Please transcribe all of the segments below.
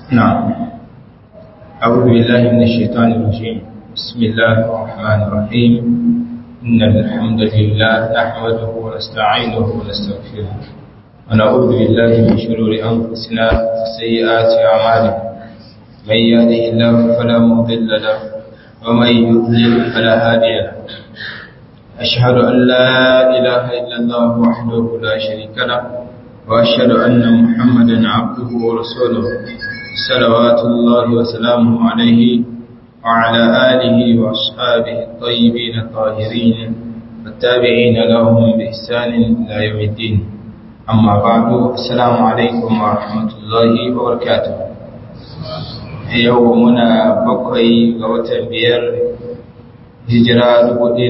نعم أعوذ بالله من الشيطان الرجيم بسم الله الرحمن الرحيم إن الحمد لله نحمده ونستعينه ونستغفره ونعوذ بالله من شرور أنفسنا وسيئات أعمالنا من يهده الله فلا مضل له ومن يضلل فلا هادي له أشهد أن لا إله إلا الله وحده لا شريك له وأشهد أن محمدا عبده ورسوله صلوات الله وسلامه عليه وعلى آله وأصحابه الطيبين الطاهرين والتابعين لهم بإحسان إلى يوم الدين أما بعد السلام عليكم ورحمة الله وبركاته يومنا بقي غوة بير hijira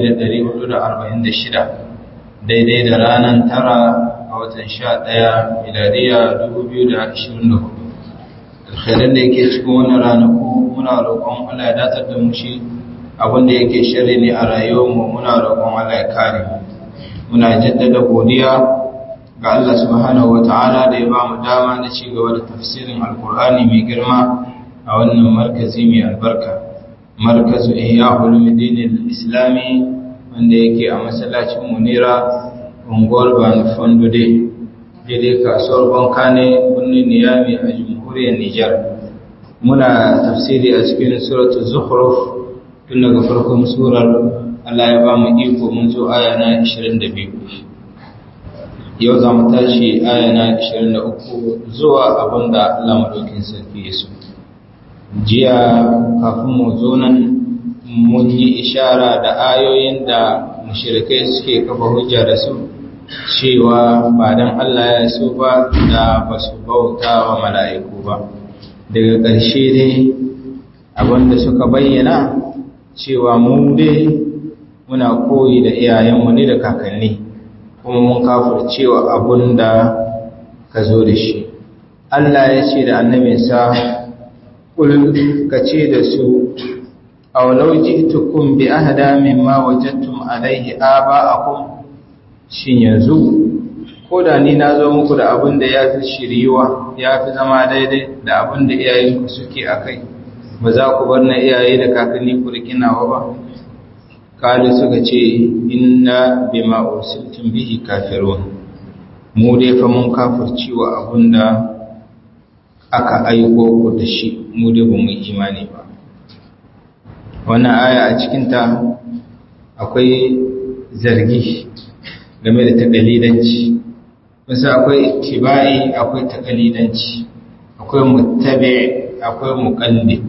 1446 daidai da ranar tara a watan 11 miladiya 2024 alkhairar da yake cikin wannan ranaku muna roƙon Allah ya datar da mu shi abinda yake shirri ne a rayuwarmu muna roƙon Allah ya kare muna jaddada godiya ga Allah subhanahu wata'ala da ya ba mu dama na ci gaba da tafsirin alkur'ani mai girma a wannan markazi mai albarka markazu ihya ulumuddin al-islami wanda yake a masallacin munira unguwar banu fondude daidai kasuwar banka ne birnin niyami a jamhuriyar nijar muna tafsiri a cikin suratul zukhruf tun daga farkon surar Allah ya ba mu iko mun zo aya na 22 yau za mu tashi aya na 23 zuwa abinda Allah madaukin sarki ya so jiya kafin mu zo nan mun yi ishara da ayoyin da mushrikai suke kafa hujja da su cewa ba dan Allah ya so ba da ba su bauta wa mala'iku ba daga ƙarshe dai abinda suka bayyana cewa mu dai muna koyi da iyayenmu ne da kakanni kuma mun kafar cewa abin da ka zo da shi Allah ya ce da annabinsa ƙul ka ce da su a walau ji'tukum bi ahda mimma wajadtum alaihi aba'akum shin yanzu ko da ni na zo muku da abin da ya fi shiriwa ya fi zama daidai da abin da iyayenku suke a kai ba za ku bar na iyaye da kakanni ku rikinawa ba kali suka ce inna bima ursiltum bihi kafirun mu dai fa mun kafirci wa abin da aka aiko ku da shi mu dai ba mu imani ba wannan aya a cikinta akwai zargi game da takalidanci wasu akwai ittiba'i akwai takalidanci akwai muttabi akwai muqallid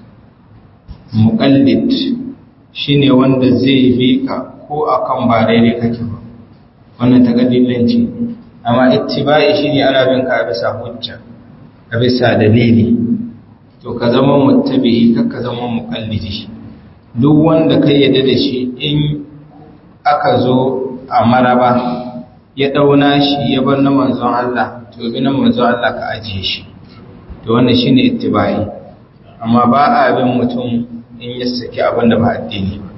muqallid shine wanda zai bi ka ko akan ba daidai kake ba wannan takalidanci amma ittiba'i shine ana bin ka bisa hujja a bisa dalili to ka zama muttabi ka zama muqallidi duk wanda kai yadda da shi in aka zo a maraba ya ɗauna shi ya bar na manzon Allah to bi na manzon Allah ka ajiye shi to wannan shine ittibai amma ba a bin mutum in ya saki abin da ba addini ba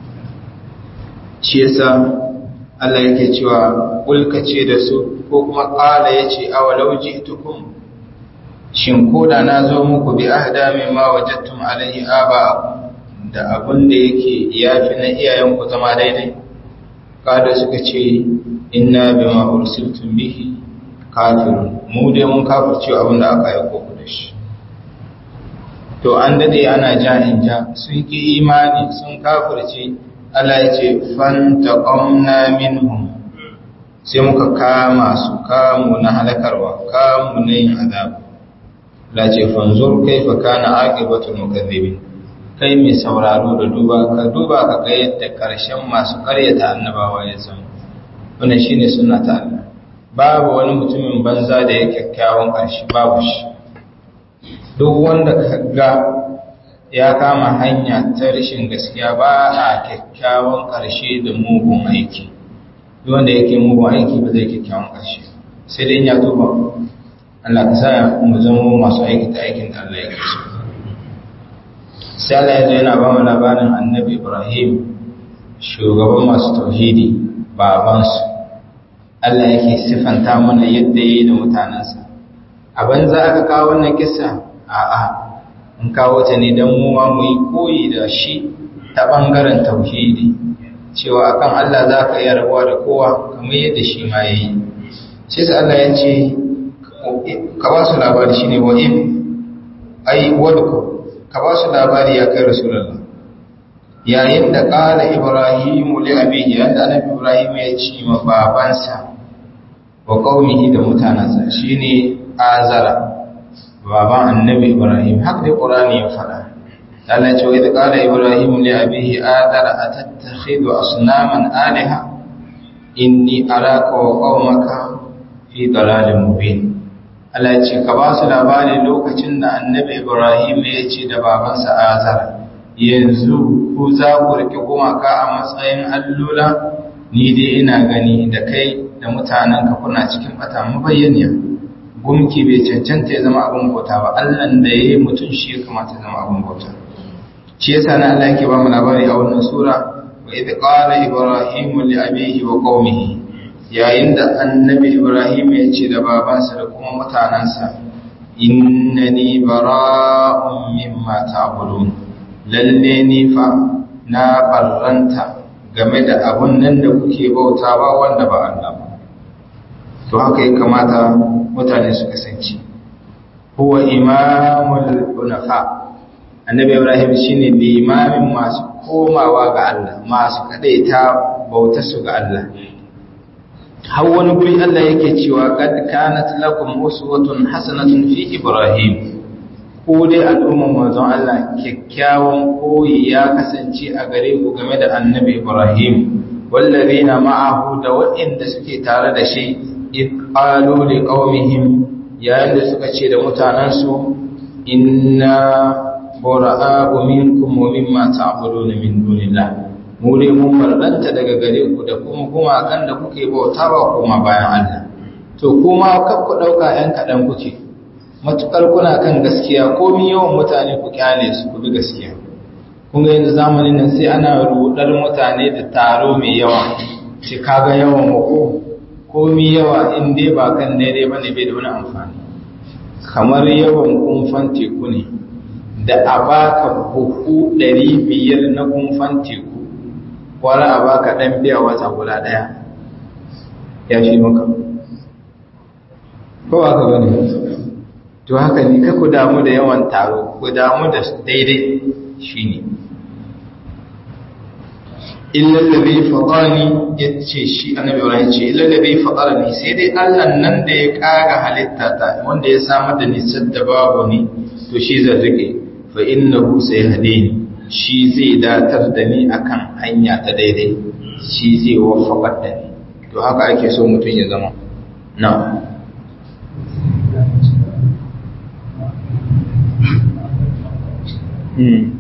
shi yasa Allah yake cewa kulka ce da su ko kuma qala yace awalau ji'tukum shin koda na zo muku bi ahda mimma wajadtum alayhi aba'akum da abin da yake yafi na iyayenku zama daidai kada suka ce inna bima ursiltum bihi kafirun mu dai mun kafirce abin da aka yi koko da shi to an dade ana ja in ja sun ki imani sun kafirce Allah ya ce fantaqamna minhum sai muka kama su kamu na halakarwa kamu na yin azab la ce fanzur kaifa kana aqibatul mukaththibin kai mai sauraro da duba ka duba ka ga yadda ƙarshen masu ƙaryata annabawa ya zama wannan shine sunna ta Allah babu wani mutumin banza da ya kyakkyawan ƙarshe babu shi duk wanda ka ga ya kama hanya ta rashin gaskiya ba a kyakkyawan ƙarshe da mugun aiki duk wanda yake mugun aiki ba zai kyakkyawan ƙarshe sai dai ya tuba Allah ka sa mu zama masu aiki ta aikin da Allah ya kasu sai Allah ya zo yana ba mu labarin annabi Ibrahim shugaban masu tauhidi babansu Allah yake sifanta mana yadda yi da mutanensa a banza aka kawo wannan kisa a'a in kawo ta ne don mu ma mu yi koyi da shi ta ɓangaren tauhidi cewa akan Allah za ka iya rabuwa da kowa kamar yadda shi ma ya yi shi sa Allah ya ce ka ba su labari shi ne wa'in ai wadko ka ba su labari ya kai rasulallah yayin da ƙala ibrahimu li abihi yadda annabi ibrahim ya ce ma babansa wa qaumihi da mutanansa shine azara baban annabi ibrahim haka dai qur'ani ya faɗa Allah ce wa idh qala ibrahim li abihi adara atattakhidhu asnaman alaha inni araka wa qaumaka fi dalalin mubin Allah ce ka ba su labari lokacin da annabi ibrahim ya ce da babansa azara yanzu ku za ku rike gumaka a matsayin allula ni dai ina gani da kai da mutanenka kuna cikin bata mabayyaniya gumki bai cancanta ya zama abin bauta ba allan da ya yi mutum shi ya kamata ya zama abin bauta shi yasa na Allah yake ba mu labari a wannan sura wa idh qala ibrahim li abihi wa qaumihi yayin da annabi ibrahim ya ce da babansa da kuma mutanansa innani bara'un mimma ta'budun lalle ni fa na barranta game da abun nan da kuke bautawa wanda ba Allah ba to haka ya kamata mutane su kasance huwa imamul hunafa annabi ibrahim shine limamin masu komawa ga Allah masu kadaita bauta su ga Allah har wani guri Allah yake cewa qad kanat lakum uswatun hasanatun fi ibrahim ko dai al'umman manzon Allah kyakkyawan koyi ya kasance a gare ku game da annabi ibrahim wallazina ma'ahu da waɗanda suke tare da shi qalu li qaumihim yayin da suka ce da mutanansu inna bura'a'u minkum wa mimma ta'buduna min dunillah mu dai mun barranta daga gare ku da kuma kuma kan da kuke bautawa kuma bayan Allah to kuma kar ku dauka ɗan kadan kuke matukar kuna kan gaskiya komi yawan mutane ku kyale su ku bi gaskiya kun ga yanzu zamanin nan sai ana rudar mutane da taro mai yawa ce kaga yawan mu komi yawa in dai ba kan daidai ba ne bai da wani amfani kamar yawan kumfan teku ne da a baka buhu ɗari biyar na kumfan teku wani a baka ɗan biya wata guda ɗaya ya shi maka ko haka ba ne to haka ne ka ku damu da yawan taro ku damu da daidai shi ne illallabi faɗani ya ce shi annabi wani ce illallabi faɗani sai dai allah nan da ya ƙaga halitta ta wanda ya samar da nisar da babu ne to shi zai rike fa innahu sai hade ni shi zai datar da ni akan hanya ta daidai shi zai wafakar da ni to haka ake so mutum ya zama na Hmm.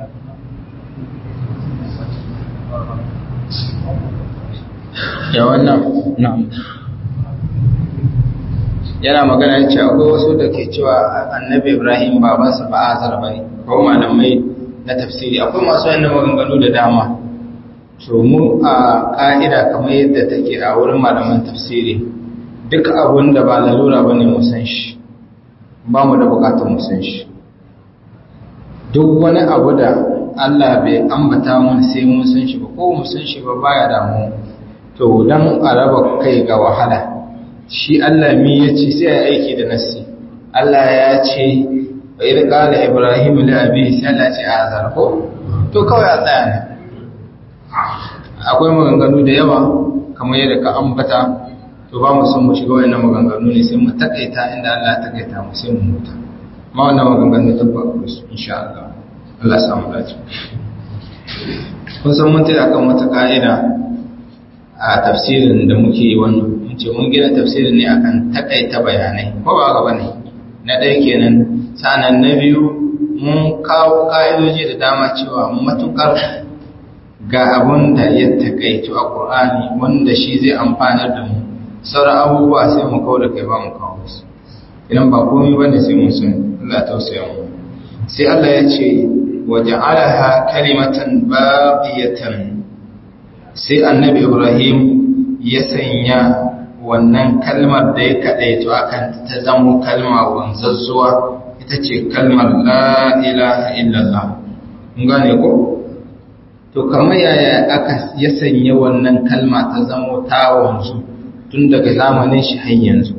ya wannan na'am yana magana ce akwai wasu da ke cewa annabi ibrahim babansa ba azar ba ne ko malamai na tafsiri akwai masu yana maganganu da dama to mu a ka'ida kamar yadda take a wurin malaman tafsiri duk abun da ba lalura ba ne musan shi ba mu da bukatar musan shi duk wani abu da allah bai ambata mun sai mun san shi ba ko mun san shi ba baya damu to dan a raba kai ga wahala shi Allah mi ya ce sai ya aiki da nassi Allah ya ce wa idh qala ibrahim li abi sai Allah ce azar ko to kawai a tsaya ne akwai maganganu da yawa kamar yadda ka ambata to ba mu son mu shiga wannan maganganu ne sai mu takaita inda Allah ya takaita mu sai mu huta ma wannan maganganu tabba ku su insha Allah Allah ya samu dace kun san mun tayi akan wata ka'ida a tafsirin da muke yi wannan mun ce mun gina tafsirin ne akan takaita bayanai ko ba ga bane na ɗaya kenan sanan na biyu mun kawo ka'idoji da dama cewa matukar ga abun da ya takaitu a Qur'ani wanda shi zai amfanar da mu sauran abubuwa sai mu kawo da kai ba mu kawo su idan ba komai bane sai mun san Allah tausaya mu sai Allah ya ce waja'alaha kalimatan baqiyatan sai annabi ibrahim ya sanya wannan kalmar da ya kaɗaito a kan ta zamo kalma wanzazzuwa ita ita ce kalmar la ilaha illallah mun gane ko to kamar yaya aka ya sanya wannan kalma ta zamo ta wanzu tun daga zamanin shi har yanzu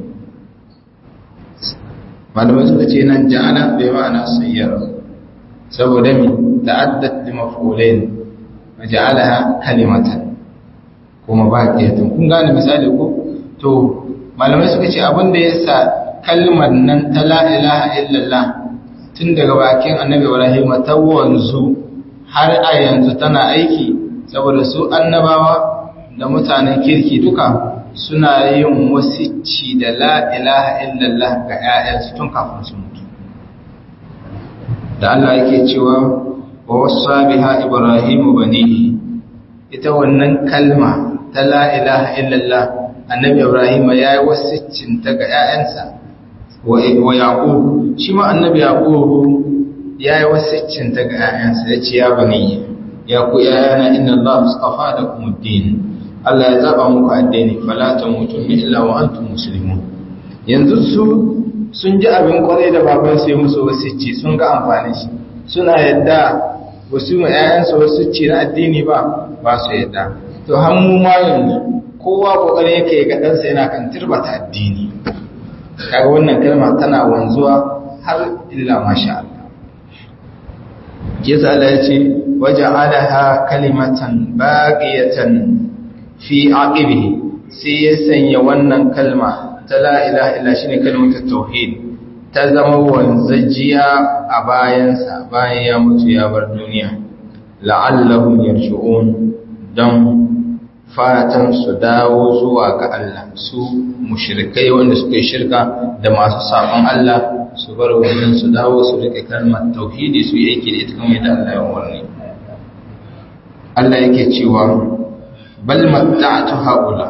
malamai suka ce nan ja'ala bai ma'ana sayyara saboda mi ta'addat li maf'ulain wa ja'alaha kalimatan kuma baqiyatan kun gane misali ko to malamai suka ce abin da yasa kalmar nan ta la ilaha illallah tun daga bakin annabi Ibrahim ta wanzu har a yanzu tana aiki saboda su annabawa da mutanen kirki duka suna yin wasicci da la ilaha illallah ga 'ya'yansu tun kafin su mutu da Allah yake cewa wa wasa biha ibrahimu banihi ita wannan kalma ta la ilaha illallah annabi ibrahim ya yi wasiccin ta ga 'ya'yansa wa yaqub shi ma annabi yaqub ya yi wasiccin ta ga 'ya'yansa ya ce ya bani ya ku 'ya'yana inna Allah mustafa da kuma din Allah ya zaba muku addini fala tamutunna illa wa antum muslimun yanzu su sun ji abin kwarai da baban sai musu wasicci sun ga amfani shi suna yadda wasu mu 'ya'yansa wasicci na addini ba ba su yadda to hannu ma yanzu kowa kokarin yake ga ɗansa yana kan turbata addini kaga wannan kalma tana wanzuwa har illa masha Allah yasa Allah ya ce waja'alaha kalimatan baqiyatan fi aqibihi sai ya sanya wannan kalma ta la ilaha illa shine kalmar tauhid ta zama wanzajiya a bayansa bayan ya mutu ya bar duniya la'allahum yarji'un dan fatan su dawo zuwa ga Allah su mushrikai wanda suka yi shirka da masu sabon Allah su bar wannan su dawo su rike kalmar tauhidi su yi aiki da ita kamar yadda Allah ya warne Allah yake cewa bal matta'tu haula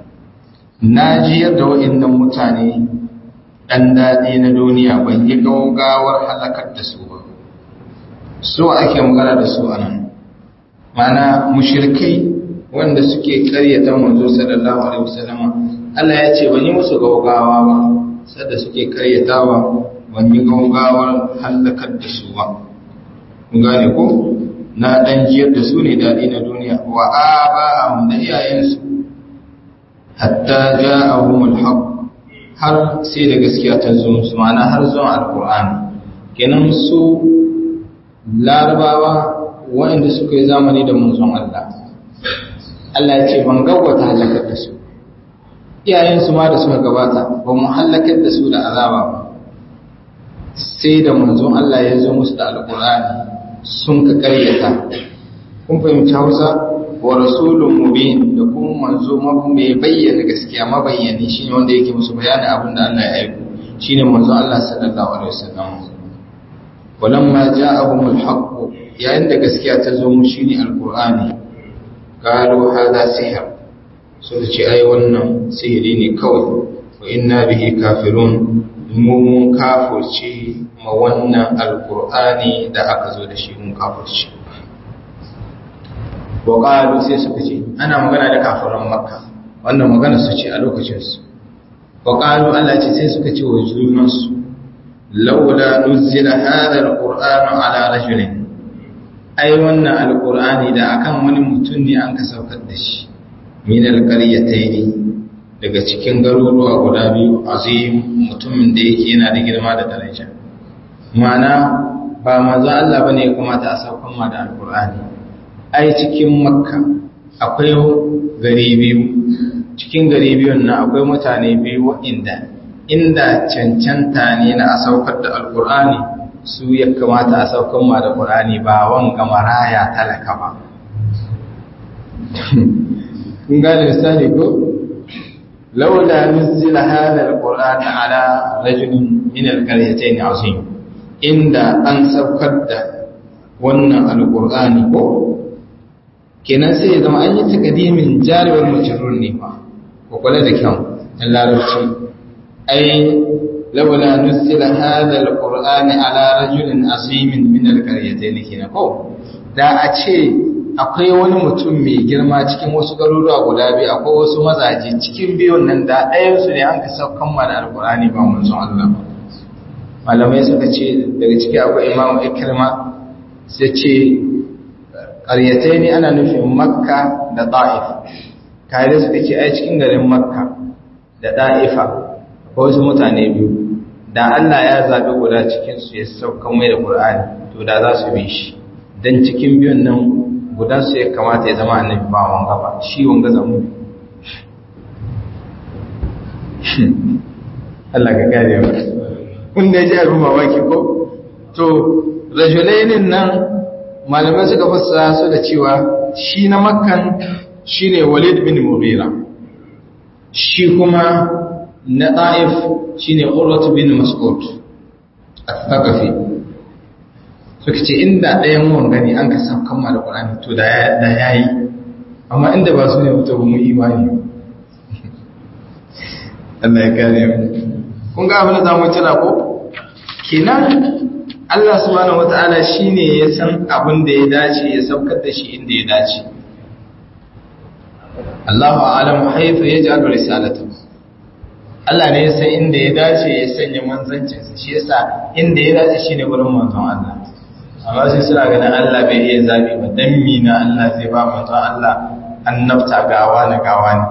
naji yadda wa'annan mutane dan dadi na duniya ban yi gaugawar halakar da su ba so ake magana da su anan mana mushrikai wanda suke karyata manzo sallallahu alaihi wasallam Allah ya ce ban yi musu gaugawa ba sadda suke karyatawa ban yi gaugawar halakar da su ba kun gane ko na dan jiyar da su ne dadi na duniya wa aba'ahum da iyayensu hatta ja'ahum al-haq har sai da gaskiya ta zo musu ma'ana har zuwa alqur'ani kenan su larabawa waɗanda suka yi zamani da manzon Allah Allah ya ce ban gawata halakar da su iyayensu ma da suka gabata ba mu halakar da su da azaba ba sai da manzon Allah ya zo musu da alkur'ani sun ka karyata kun fahimci Hausa wa rasulun mubin da kuma manzo mai bayyana gaskiya mabayyani shine wanda yake musu bayanin abin da Allah ya aiko shine manzo Allah sallallahu alaihi wasallam walamma ja'ahum al-haqq yayin da gaskiya ta zo mu shine alkur'ani qalu hadha sihr so da ce ai wannan sihiri ne kawai wa inna bihi kafirun mu mun kafirce ma wannan alkur'ani da aka zo da shi mun kafirce wa qalu sai suka ce ana magana da kafiran makka wannan magana su ce a lokacin su wa qalu Allah ce sai suka ce wa junan su laula nuzila hadha alqur'anu ala rajulin ai wannan alqur'ani da akan wani mutum ne an ka saukar da shi min alqaryatayn daga cikin garuruwa guda biyu azim mutumin da yake yana da girma da daraja ma'ana ba manzo Allah bane ya kamata a saukan ma da alqur'ani ai cikin makka akwai gari biyu cikin gari biyun nan akwai mutane biyu waɗanda inda cancanta ne na a saukar da alqur'ani su ya kamata a saukan ma da qur'ani ba wanga maraya talaka ba kun gane misali ko laula nuzila hadha alquran ala rajulin min alqaryatayn azim inda an saukar da wannan alqur'ani ko kenan sai ya zama an yi takadimin jaribal mujrur ne ba ko kula da kyau in larabci ai laula nuzila hadha alqur'ani ala rajulin azim min alqaryatayn kenan ko da a ce akwai wani mutum mai girma cikin wasu garuruwa guda biyu akwai wasu mazaje cikin biyun nan da ɗayansu ne an ka saukan mana alkur'ani ba mun son Allah ba malamai suka ce daga ciki akwai imamu ikirma sai ce ƙaryatai ne ana nufin makka da ta'if kare suka ce ai cikin garin makka da ɗa'ifa akwai wasu mutane biyu da Allah ya zaɓi guda cikinsu ya saukan mai da ƙur'ani to da za su bi shi don cikin biyun nan gudansu ya kamata ya zama annabi ba wanga ba shi wanga zamu Allah ka gane ba kun da ji abin mamaki ko to rajulainin nan malamai suka fassara su da cewa shi na makkan shine Walid bin Mughira shi kuma na Taif shine Urwat bin Mas'ud al-Thaqafi suka ce inda ɗayan mun gani an ka san kamma da Qur'ani to da ya yi amma inda ba su ne mutu mu imani Allah ya kare mu kun ga abin da zamu tira ko kenan Allah subhanahu wataala shine ya san abin da ya dace ya saukar da shi inda ya dace Allahu a'lamu haythu yaj'alu risalatahu Allah ne ya san inda ya dace ya sanya manzancinsa shi yasa inda ya dace shine gurin manzon Allah amma sai suna ganin Allah bai iya zabi ba dan mina Allah zai ba manzon Allah annabta gawa na gawa ne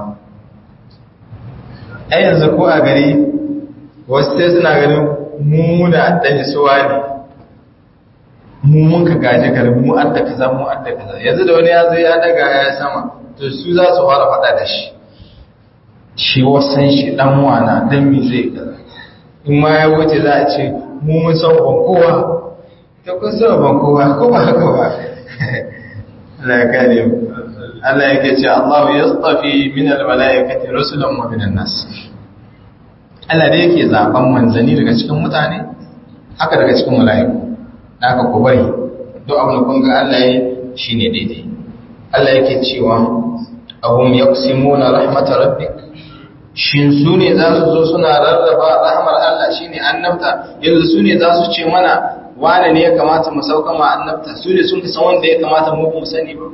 ai yanzu ko a gari wasu sai suna ganin mu da dan suwa ne mu mun ka gaji garin mu adda kaza mu adda kaza yanzu da wani ya zo ya daga ya sama to su za su fara faɗa da shi shi wasan shi dan wana dan mi zai kaza in ma ya wuce za a ce mu mun san ban kowa ta kun san ban kowa ko ba haka ba Allah ya kare mu Allah yake ce Allah yastafi min almalaikati rusulan wa min nas Allah da yake zaben manzani daga cikin mutane haka daga cikin mala'iku haka ku bari duk abin da kun ga Allah yi shine daidai Allah yake cewa ahum yaqsimuna rahmatar rabbik shin su ne za su zo suna rarraba rahmar Allah shi ne annabta yanzu su ne za su ce mana wane ne ya kamata mu sauka ma annabta su ne sun san wanda ya kamata mu mu sani ba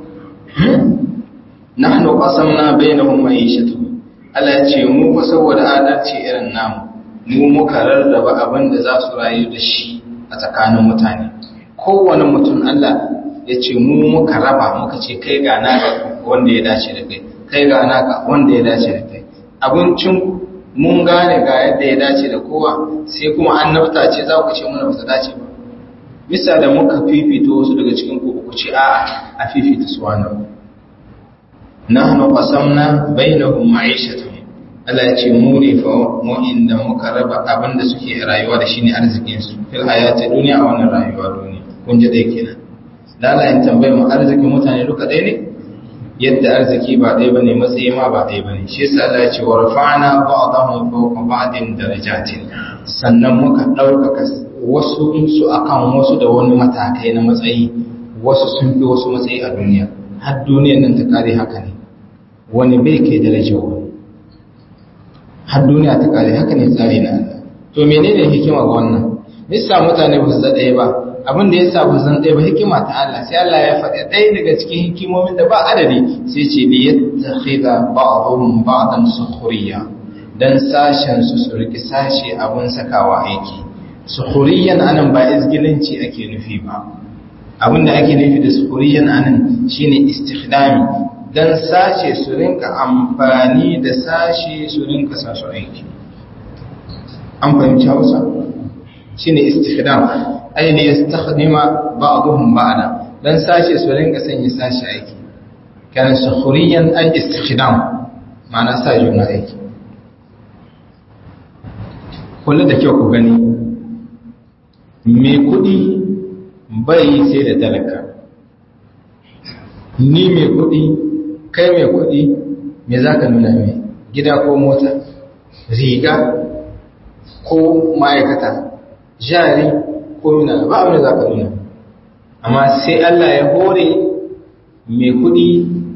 nahnu qasamna bainahum ma'ishatuhum Allah ya ce mu fa saboda adalci irin namu mu muka rarraba abin da za su rayu da shi a tsakanin mutane kowane mutum Allah ya ce mu muka raba muka ce kai ga naka wanda ya dace da kai kai ga naka wanda ya dace da kai abincin mun gane ga yadda ya dace da kowa sai kuma annabta ce za ku ce mana ba ta dace ba bisa da muka fifita wasu daga cikin ku ku ce a'a a fifita su wannan nahnu qasamna bainahum ma'ishatuhum Allah ya ce mu ne fa mu inda muka raba abin da suke rayuwa da shine arzikin su fil hayati duniya a wannan rayuwa duniya kun ji dai kenan lalayin tambayar mu arzikin mutane duka ɗaya ne yadda arziki ba ɗaya bane matsayi ma ba ɗaya bane shi yasa Allah ya ce wa rafa'na ba'dahum fawqa ba'din darajatin sannan muka ɗaukaka wasu su akan wasu da wani matakai na matsayi wasu sun fi wasu matsayi a duniya har duniyar nan ta kare haka ne wani bai kai darajar wani har duniya ta kare haka ne tsari na Allah to menene hikima ga wannan misa mutane ba su ɗaya ba abin da ya sa ba zan ɗaya ba hikima ta Allah sai Allah ya faɗi ɗaya daga cikin hikimomin da ba adadi sai ce li yattakhidha ba'dhum ba'dan sukhriya dan sashen su su riki sashe abun sakawa aiki sukhriyan anan ba izgilanci ake nufi ba abin da ake nufi da sukhriyan anan shine istikhdami dan sashe su rinka amfani da sashe su rinka sa su aiki an fahimci Hausa shine istikhdam ay ne yastakhdima ba'dhum ba'da dan sashe su rinka sanya sashe aiki kana sukhriyan ay istikhdam ma'ana sa juna aiki kullu da kyau ku gani me kudi bai sai da talaka ni me kudi kai me kudi me zaka nuna me gida ko mota riga ko ma'aikata jari ko mina ba abin da za ka nuna amma sai Allah ya hore mai kudi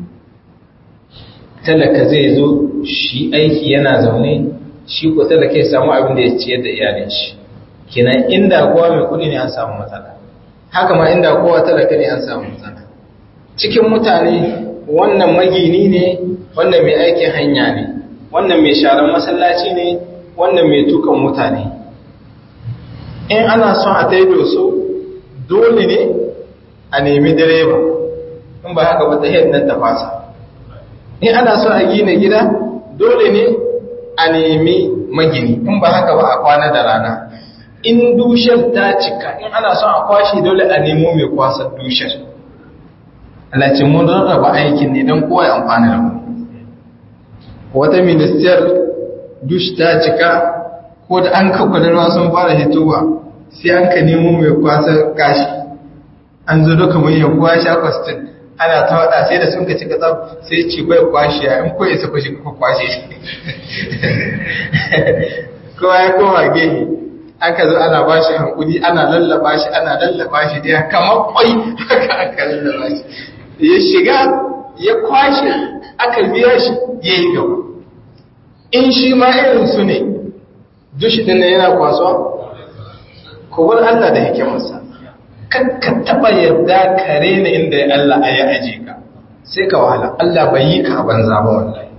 talaka zai zo shi aiki yana zaune shi ko talaka ya samu abin da ya ciyar da iyalin shi kenan inda kowa mai kudi ne an samu matsala haka ma inda kowa talaka ne an samu matsala cikin mutane wannan magini ne wannan mai aikin hanya ne wannan mai sharan masallaci ne wannan mai tukan mutane in ana son a taido so dole ne a nemi direba in ba haka wata nan ta fasa in ana son a gina gida dole ne a nemi magini in ba haka ba a kwana da rana in dushar ta cika in ana son a kwashe dole a nemo mai kwasar dushar alace mun rarraba aikin ne don kowa ya amfana da mu wata ministiyar dush ta cika ko da an kakwadarwa sun fara hitowa sai an ka nemo mai kwasar kashi an zo duka mai yaguwa sha kwastin ana ta wada sai da sun ka cika tsab sai ce bai kwashe a in koyi sa kwashi kuka kwashe shi kowa ya koma gehe aka zo ana ba shi hankuli ana lallaba shi ana lallaba shi da kamar kwai haka aka lallaba shi ya shiga ya kwashe aka biya shi ya yi gaba in shi ma irin su ne dushi din yana kwasuwa kowar Allah da hikimarsa kakka taba yarda kare ne inda Allah ya aje ka sai ka wahala Allah bai yi ka banza ba wallahi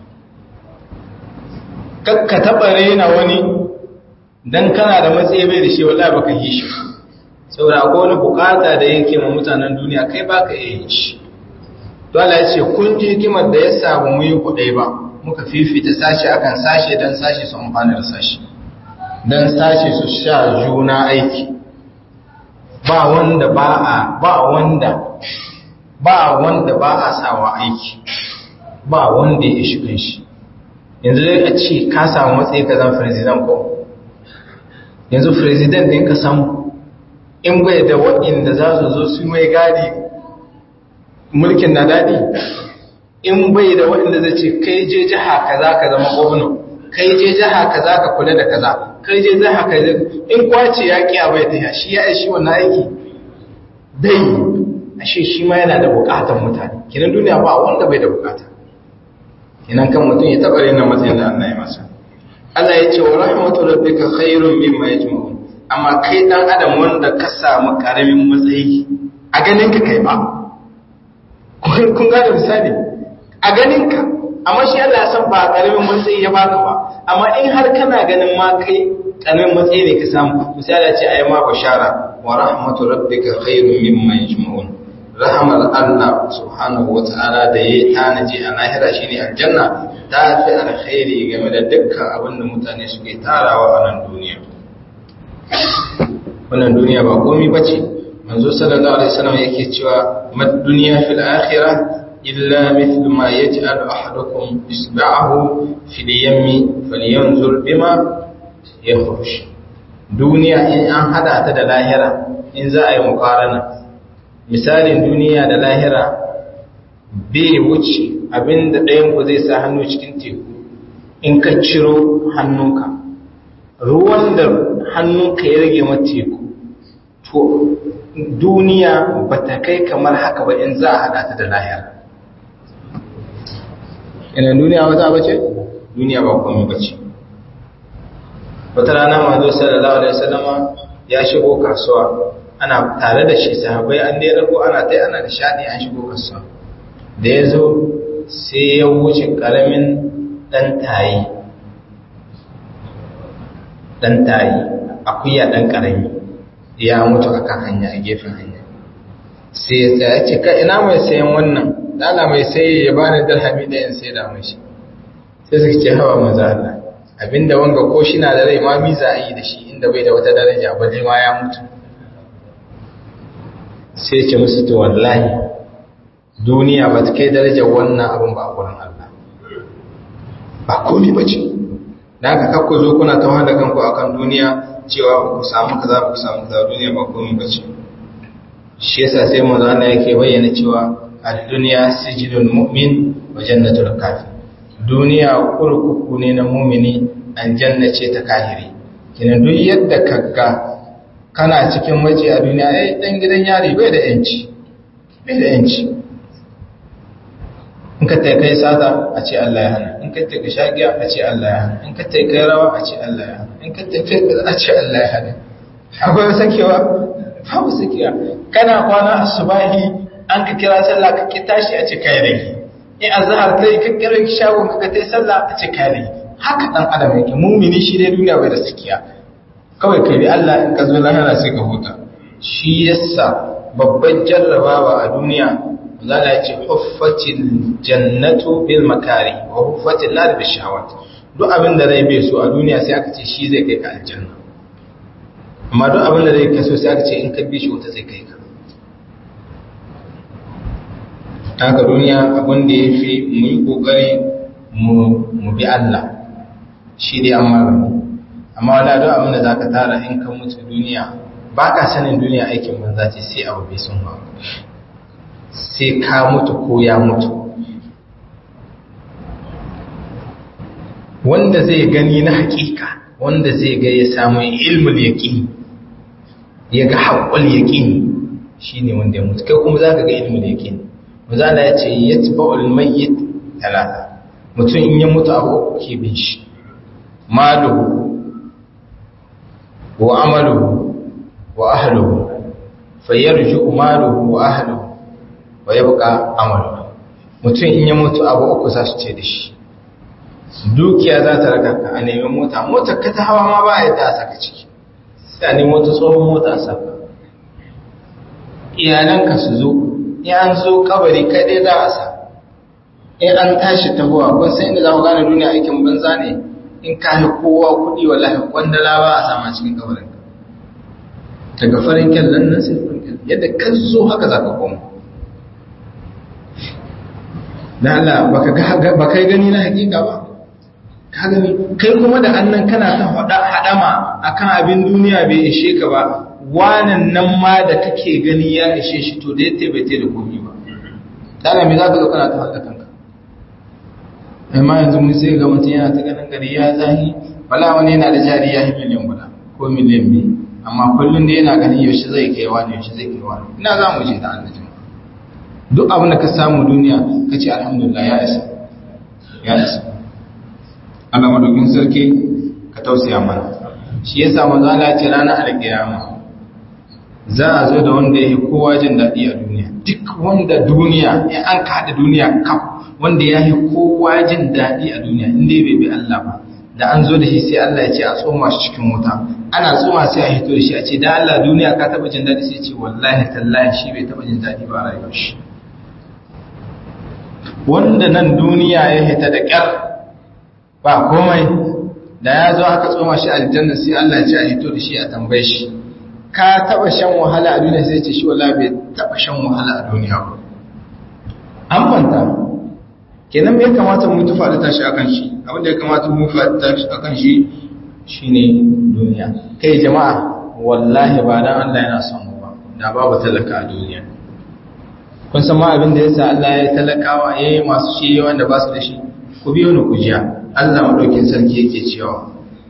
kakka taba rena wani dan kana da matsayi bai da shi wallahi baka yi shi saboda akwai wani bukata da yake ma mutanen duniya kai baka iya yin shi dole ya ce kun ji hikimar da ya samu mu yi kudai ba muka fifita sashi akan sashi dan sashi su amfana da sashi dan sashi su sha juna aiki ba wanda ba a ba wanda ba wanda ba a sawa aiki ba wanda ya ishi kanshi yanzu dai a ce ka samu matsayi ka zan president ko yanzu president din ka samu in bai da waɗanda za su zo su mai gadi mulkin na daɗi in bai da waɗanda zai ce kai je jiha kaza ka zama gwamna kai je jiha kaza ka kula da kaza kai je jiha kaza in kwace ya kiya bai ta shi ya shi wannan aiki dai ashe shi ma yana da bukatar mutane kinan duniya ba wanda bai da bukata kinan kan mutum ya taɓa rena matsayin da Allah ya masa Allah ya ce wa rahmatu rabbika khairun mimma yajma'un amma kai dan adam wanda ka samu karamin matsayi a ganin ka kai ba kun gane misali a ganin ka amma shi Allah ya san ba karamin matsayi ya baka ba amma in har kana ganin ma kai karamin matsayi ne ka samu misali ce ayi ma bashara wa rahmatu rabbika khairun mimma yajma'un rahmar Allah subhanahu wata'ala da yayi tanaji a lahira shine aljanna ta fi alkhairi game da dukkan abin da mutane suke tarawa a nan duniya wannan duniya ba komai bace manzo sallallahu alaihi wasallam yake cewa mad dunya fil akhirah illa mithlu ma yaj'al ahadukum isba'ahu fil yammi falyanzur bima yakhruj duniya in an hada ta da lahira in za a yi mukarana misalin duniya da lahira bai wuce abinda ɗayan ku zai sa hannu cikin teku in ka ciro hannunka ruwan da hannunka ya rage ma teku to duniya ba ta kai kamar haka ba in za a hada ta da lahira ina duniya wata ba ce duniya ba komai ba ce wata rana mazo sallallahu alaihi wasallama ya shigo kasuwa ana tare da shi sahabbai an dai rago ana tai ana da shadi an shigo kasuwa da ya zo sai ya wuce karamin dan tayi dan tayi akuya dan karami ya mutu akan hanya a gefen hanya sai ya tsaya ce ka ina mai sayan wannan dala mai sai ya bani dirhami da yan sai da mai shi sai suka ce hawa maza Allah abinda wanga ko shi na da rai ma mi za a yi da shi inda bai da wata daraja balle ma ya mutu sai ce musu to wallahi duniya ba ta kai darajar wannan abin ba a wurin Allah ba komi ba ce da haka kakku zo kuna ta da kanku akan duniya cewa ba ku samu kaza ba ku samu kaza duniya ba komi ba ce shi yasa sai manzo Allah yake bayyana cewa ad-dunya sijnul mu'min wa jannatul kafir duniya kurkuku ne na mumini an jannace ta kahiri kina duk yadda kaga kana cikin waje a duniya ai dan gidan yari bai da yanci bai da yanci in ka tai kai sata a ce Allah ya hana in ka tai ka shagiya a ce Allah ya hana in ka tai kai rawa a ce Allah ya hana in ka tai kai a ce Allah ya hana akwai sakewa babu sakewa kana kwana asubahi an ka kira sallah ka ki tashi a ce kai rage in azhar kai ka kira shagon ka tai sallah a ce kai rage haka dan adam yake mumini shi dai duniya bai da sakiya kawai ka bi Allah in ka zo lahira sai ka huta shi yasa babban jarrabawa a duniya zala ya ce huffatil jannatu bil makari wa huffatil nar bil shahawat duk abin da rai bai so a duniya sai aka ce shi zai kai ka aljanna amma duk abin da rai ka so sai aka ce in ka bi shi wuta zai kai ka haka duniya abin da ya fi mu yi kokari mu bi Allah shi dai an magani amma wala duk abin da za ka tara in ka mutu duniya ba ka sanin duniya aikin banza ce sai abu bai sun ba sai ka mutu ko ya mutu wanda zai gani na hakika wanda zai ga ya samu ilmul yaqin ya ga haqqul yaqin shine wanda ya mutu kai kuma zaka ga ilmul yaqin manzo ya ce yatba'ul mayyit talata mutum in ya mutu abu ke bin shi maluhu wa amaluhu wa ahluhu fayarju maluhu wa ahluhu wa yabqa amaluhu mutum in ya mutu abu uku za su ce da shi dukiya za ta raka ka a nemi mota motar ka ta hawa ma ba ya ta saka ciki sai a nemi wata tsohon mota a saka iyalanka su zo in an zo kabari kaɗai za a sa in an tashi tahowa kun sai inda za ku gane duniya aikin banza ne in ka yi kowa kuɗi wallahi kwandala ba a sama cikin kabarin daga farin kyallan nan sai farin kyallan yadda ka zo haka za ka koma da Allah ba kai gani na hakika ba ka gani kai kuma da annan kana ta hada hadama akan abin duniya bai ishe ka ba wanan nan ma da kake gani ya ishe shi to da yace bai da komai ba dala me zaka zo kana ta hada kanka amma yanzu mun sai ga mutum yana ta ganin gari ya zahi wala wani yana da jari ya yi miliyan guda ko miliyan biyu amma kullum da yana ganin yaushe zai kai wani yaushe zai kai wani ina za mu je da Allah duk abin da ka samu duniya ka ce alhamdulillah ya isa ya isa Allah madaukin sarki ka tausaya mana shi yasa manzo Allah ya ce ranar alkiyama za a zo da wanda yake kowa jin daɗi a duniya duk wanda duniya in an ka haɗa duniya kaf wanda ya yi kowa jin daɗi a duniya in dai bai bi Allah ba da an zo da shi sai Allah ya ce a tsoma shi cikin wuta ana tsoma sai a hito da shi a ce da Allah duniya ka taɓa jin daɗi sai ce wallahi tallahi shi bai taɓa jin daɗi ba a rayuwar shi wanda nan duniya ya hita da ƙyar ba komai da ya zo aka tsoma shi aljanna sai Allah ya ce a hito da shi a tambaye shi ka taba shan wahala a duniya sai ce shi wala bai taba shan wahala a duniya ba an fanta kenan me ya kamata mu tufa da tashi akan shi abin da ya kamata mu tufa da tashi akan shi shine duniya kai jama'a wallahi ba dan Allah yana son mu ba da babu talaka a duniya kun san ma abin da yasa Allah ya talakawa yayi masu shi wanda ba su da shi ku biyo ni ku jiya Allah madaukin sarki yake cewa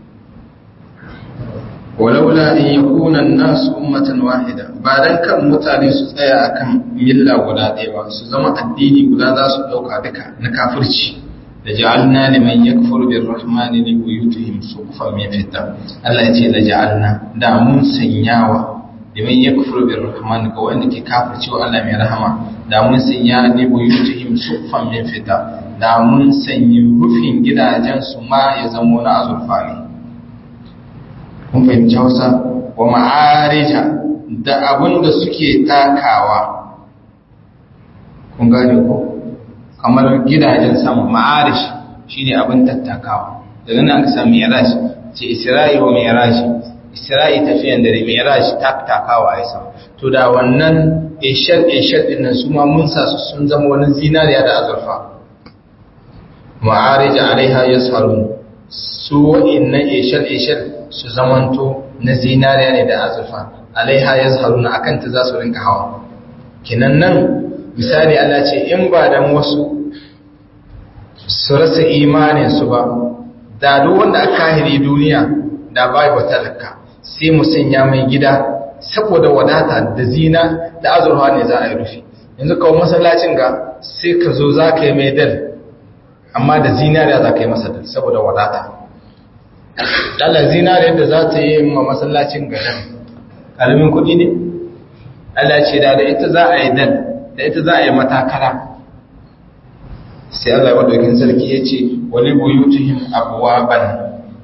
walaula in yakuna an-nasu ummatan wahida ba dan kan mutane su tsaya akan milla guda ɗaya ba su zama addini guda za su dauka duka na kafirci da ja'alna liman yakfuru birrahmani li buyutihim suqufan min fitta Allah ya ce la ja'alna da mun sanyawa liman yakfuru birrahmani ga wanda ke kafirci wa Allah mai rahama da mun sanya li buyutihim suqufan min fitta da mun sanyi rufin gidajen su ma ya zama na azurfa ne kun fahimci hausa wa ma'arija da abin da suke takawa kun gane ko kamar gidajen sama ma'arish shine abin tattakawa daga nan aka samu mi'raj ce isra'i wa mi'raj isra'i tafiyan dare mi'raj tattakawa ai sama to da wannan ishar ishar din nan su ma mun sa su sun zama wani zinariya da azurfa ma'arij alaiha yasharun su wa'innan ishar ishar su zamanto na zinariya ne da azurfa alaiha ya zaharuna a kanta za su rinka hawa kinan nan misali Allah ce in ba dan wasu su rasa imaninsu ba da duk wanda aka kahiri duniya da bai wa talaka sai mu sanya mai gida saboda wadata da zina da azurfa ne za a yi rufi yanzu kawo masallacin ga sai ka zo za ka yi mai dal amma da zinariya za ka yi masa dal saboda wadata Allah zinare da za ta yi ma masallacin garin ƙaramin kuɗi ne? Allah ce da da ita za a yi dal da ita za a yi matakala sai Allah maɗaukin sarki ya ce wani buyutuhin abuwa ban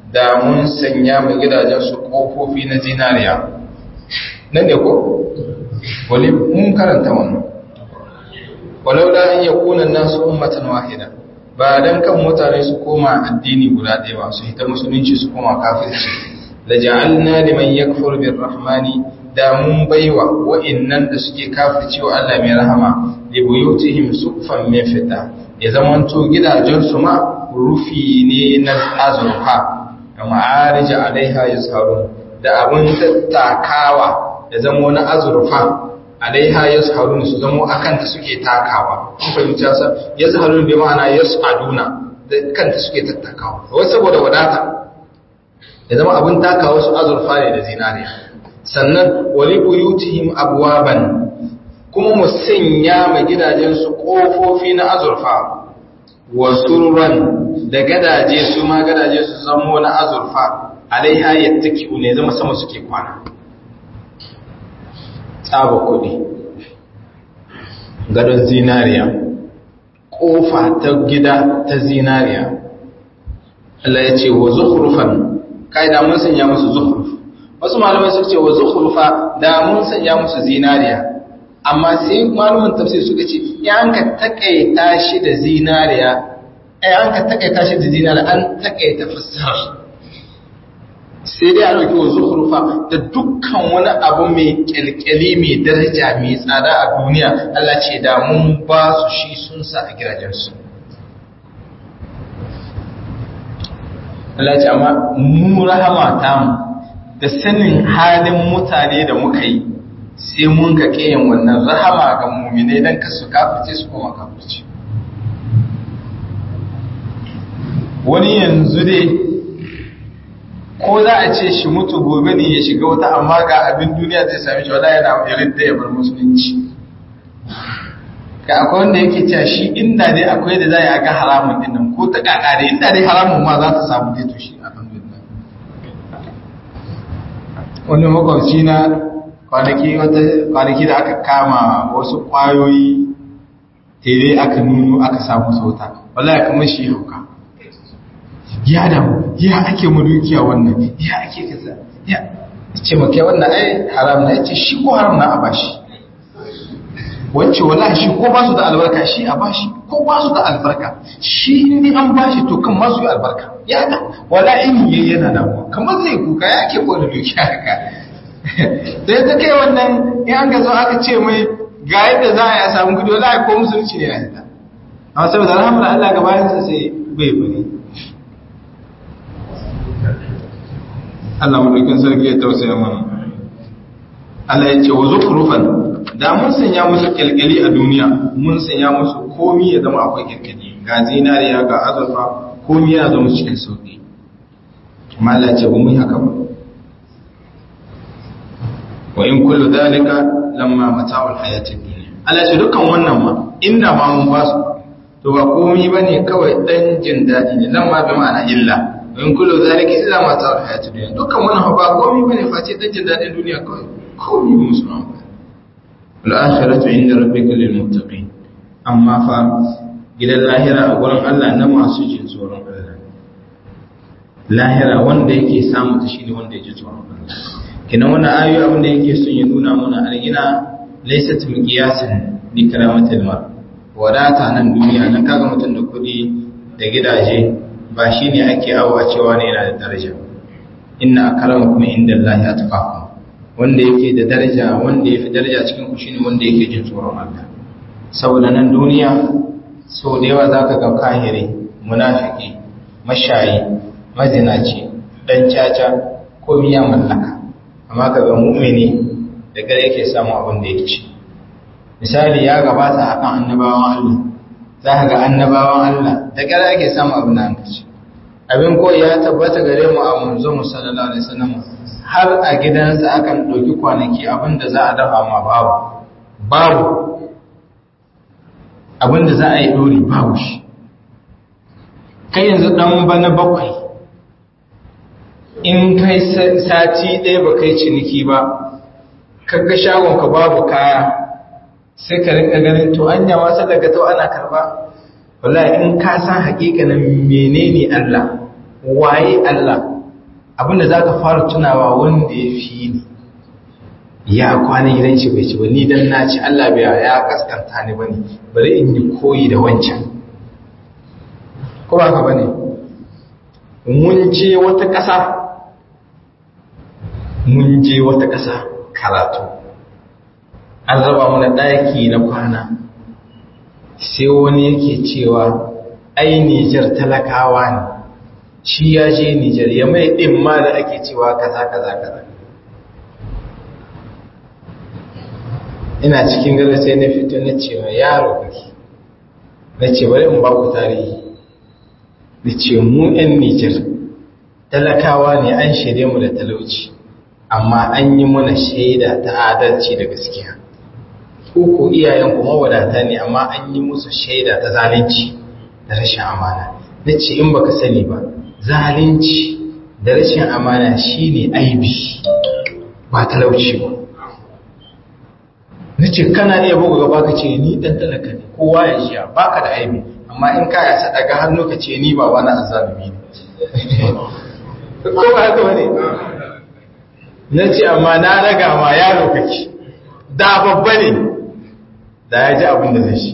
da mun sanya mu gidajen su kofofi na zinariya nan ne ko wali mun karanta wannan walau da an yakuna nasu ummatan wahida ba dan kan mutane su koma addini guda ɗaya ba su hita musulunci su koma kafirci la ja'alna liman yakfur birrahmani da mun baiwa wa'innan da suke kafirci wa Allah mai rahama li buyutihim suqfan min fita ya zamanto gidajen su ma rufi ne na azurfa da ma'arij alaiha yazharun da abun tattakawa da zamo na azurfa alaiha yazharun su zamo akan ta suke takawa kun fahimci sa yazharun bi ma'ana yasaduna da kanta suke tattakawa wai saboda wadata ya zama abin takawa su azurfa ne da zinariya sannan wali buyutihim abwaban kuma mu sanya ma gidajen su kofofi na azurfa wa surran da gadaje su ma gadaje su zamo na azurfa alaiha yattaki'u ne zama sama suke kwana tsaba kuɗi gadon zinariya ƙofa ta gida ta zinariya Allah ya ce wa zukhrufan kai da mun sanya musu zukhruf wasu malamai suka ce wa zukhrufa da mun sanya musu zinariya amma sai malaman tafsir suka ce ya an ka takaita shi da zinariya ai an ka takaita shi da zinariya an takaita fassara sai dai a ɗauki wa zuhrufa da dukkan wani abu mai kyalkyali mai daraja mai tsada a duniya Allah ce da mun ba su shi sun sa a gidajensu Allah ce amma mu rahama ta mu da sanin halin mutane da muka yi sai mun ka kiyan wannan rahama ga mumine don ka su kafirce su koma kafirce wani yanzu dai ko za a ce shi mutu gobe ne ya shiga wata amma ga abin duniya zai sami shi wala yana irin da ya bar musulunci ka akwai wanda yake cewa shi inda dai akwai da za a ga haramun din nan ko ta kaka dai inda dai haramun ma za ta samu dai to shi alhamdulillah wani makwabci na kwanaki wata kwanaki da aka kama wasu kwayoyi tere aka nuno aka samu sauta wallahi kamar shi hauka ya damu ya ake mu dukiya wannan ya ake kaza ya ce maka wannan ai haram na yace shi ko haram na a bashi wacce wallahi shi ko ba su da albarka shi a bashi ko ba su da albarka shi in an bashi to kan masu yi albarka ya da wala in yi yana damuwa kamar zai kuka ya ke ko da dukiya haka sai ta kai wannan in an ga zo aka ce mai ga yadda za a yi a samu kudi wallahi ko musulunci ne na yadda amma saboda alhamdulillah Allah gabayansa sai bai bane Allah mulkin sarki ya tausaya mana Allah ya ce wa zukhrufan da mun sanya musu kyalkyali a duniya mun sanya musu komi ya zama akwai kyalkyali ga zinariya ga azurfa komi ya zama cikin sauki amma Allah ya ce ba mu yi haka ba wa in kullu dhalika lamma mata'ul hayatid dunya Allah ya ce dukkan wannan ma inda ma mun ba su to ba komi bane kawai dan jin dadi ne lamma bi ma'ana illa in kullu zalika illa ma ta'al hayatid dunya dukkan wannan ba komai bane face dan jin dadin duniya kawai komai musu amfani wal akhiratu inda rabbika lil muttaqin amma fa gidan lahira a gurin Allah na masu jin tsoron Allah lahira wanda yake samu ta shine wanda yake tsoron Allah kina wannan ayoyi abin da yake son ya nuna mana algina laysat miqyasan li karamatil mar wadata nan duniya nan kaga mutum da kudi da gidaje ba shi ne ake awa cewa ne yana da daraja inna akrama kuma inda Allah ya tafaku wanda yake da daraja wanda yafi daraja cikin ku shine wanda yake jin tsoron Allah saboda nan duniya so da yawa zaka ga kahiri munafiki mashayi mazinaci dan caca ko miya mallaka amma kaga mu'mini da gare yake samu abin da yake ci misali ya gabata akan annabawan Allah za ka ga annabawan Allah da gara ake samu abin da hanka ce abin ko ya tabbata gare mu a manzo mu sallallahu alaihi wasallam har a gidansa akan ɗauki kwanaki abin da za a dafa ma babu babu abin da za a yi dori babu shi kai yanzu dan bana bakwai in kai sati ɗaya ba kai ciniki ba kaga shagonka babu kaya sai ka rinka ganin to anya wasa daga to ana karba wallahi in ka san hakikanin menene Allah waye Allah abinda za ka fara tunawa wanda ya fi ni ya kwana gidan shi bai ci ba ni dan na ci Allah bai ya kaskanta ni bane bari in yi koyi da wancan ko ba ka bane mun je wata ƙasa mun je wata ƙasa karatu an raba mana ɗaki na kwana sai wani yake cewa ai Nijar talakawa ne shi ya je Nijar ya mai ɗin ma da ake cewa kaza kaza kaza ina cikin gado sai na fito na ce wa yaro kake na ce bari in ba ku tarihi da ce mu 'yan Nijar talakawa ne an shirye mu da talauci amma an yi mana shaida ta adalci da gaskiya ko iyayen kuma wadata ne amma an yi musu shaida ta zalunci da rashin amana na ce in baka sani ba zalunci da rashin amana shine aibi ba talauci ba na ce kana iya buga gaba ka ce ni dan talaka ne kowa ya shiya baka da aibi amma in ka yasa daga hannu ka ce ni ba wani azalumi ne ko ba haka bane na ce amma na raga ma yaro kake da babba ne da ya ji abin da zai shi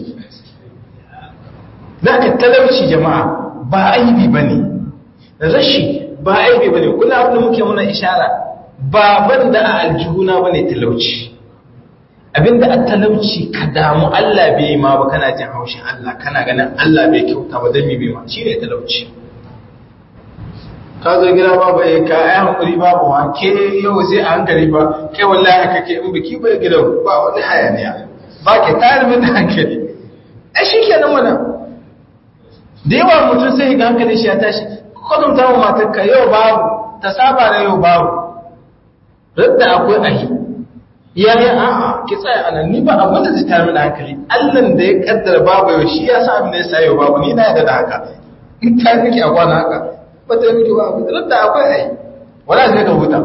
za ka talauci jama'a ba aibi ba ne rashi ba aibi ba ne kula abin da muke muna ishara ba ban da a aljihuna ba ne talauci abinda a talauci ka damu Allah bai ma ba kana jin haushin Allah kana ganin Allah bai kyauta ba dami bai ma shi ne talauci ka zo gida babu ya ka ai hankuri babu ma ke yau sai a hankali ba kai wallahi kake in biki bai gida ba wani hayaniya ba ke tayar min da hankali ai shi kenan wannan da yawa mutum sai ga hankali shi ya tashi kwadon ta mu matarka yau babu ta saba da yau babu radda akwai ahi ya yi a'a ki tsaya a nan ni ba abin da zai tayar da hankali allan da ya kaddara babu yau shi ya sa abin da ya sa yau babu ni na yadda da haka in ta miki a kwana haka ba ta miki babu radda akwai ahi wala zai ka huta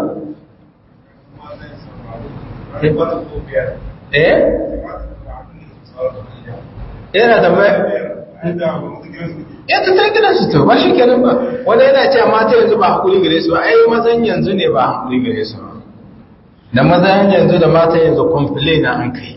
eh yana da mai ya ta ta gidan su to ba shi kenan ba wanda yana cewa mata yanzu ba hakuri gare su ai mazan yanzu ne ba hakuri gare su da mazan yanzu da mata yanzu complain an kai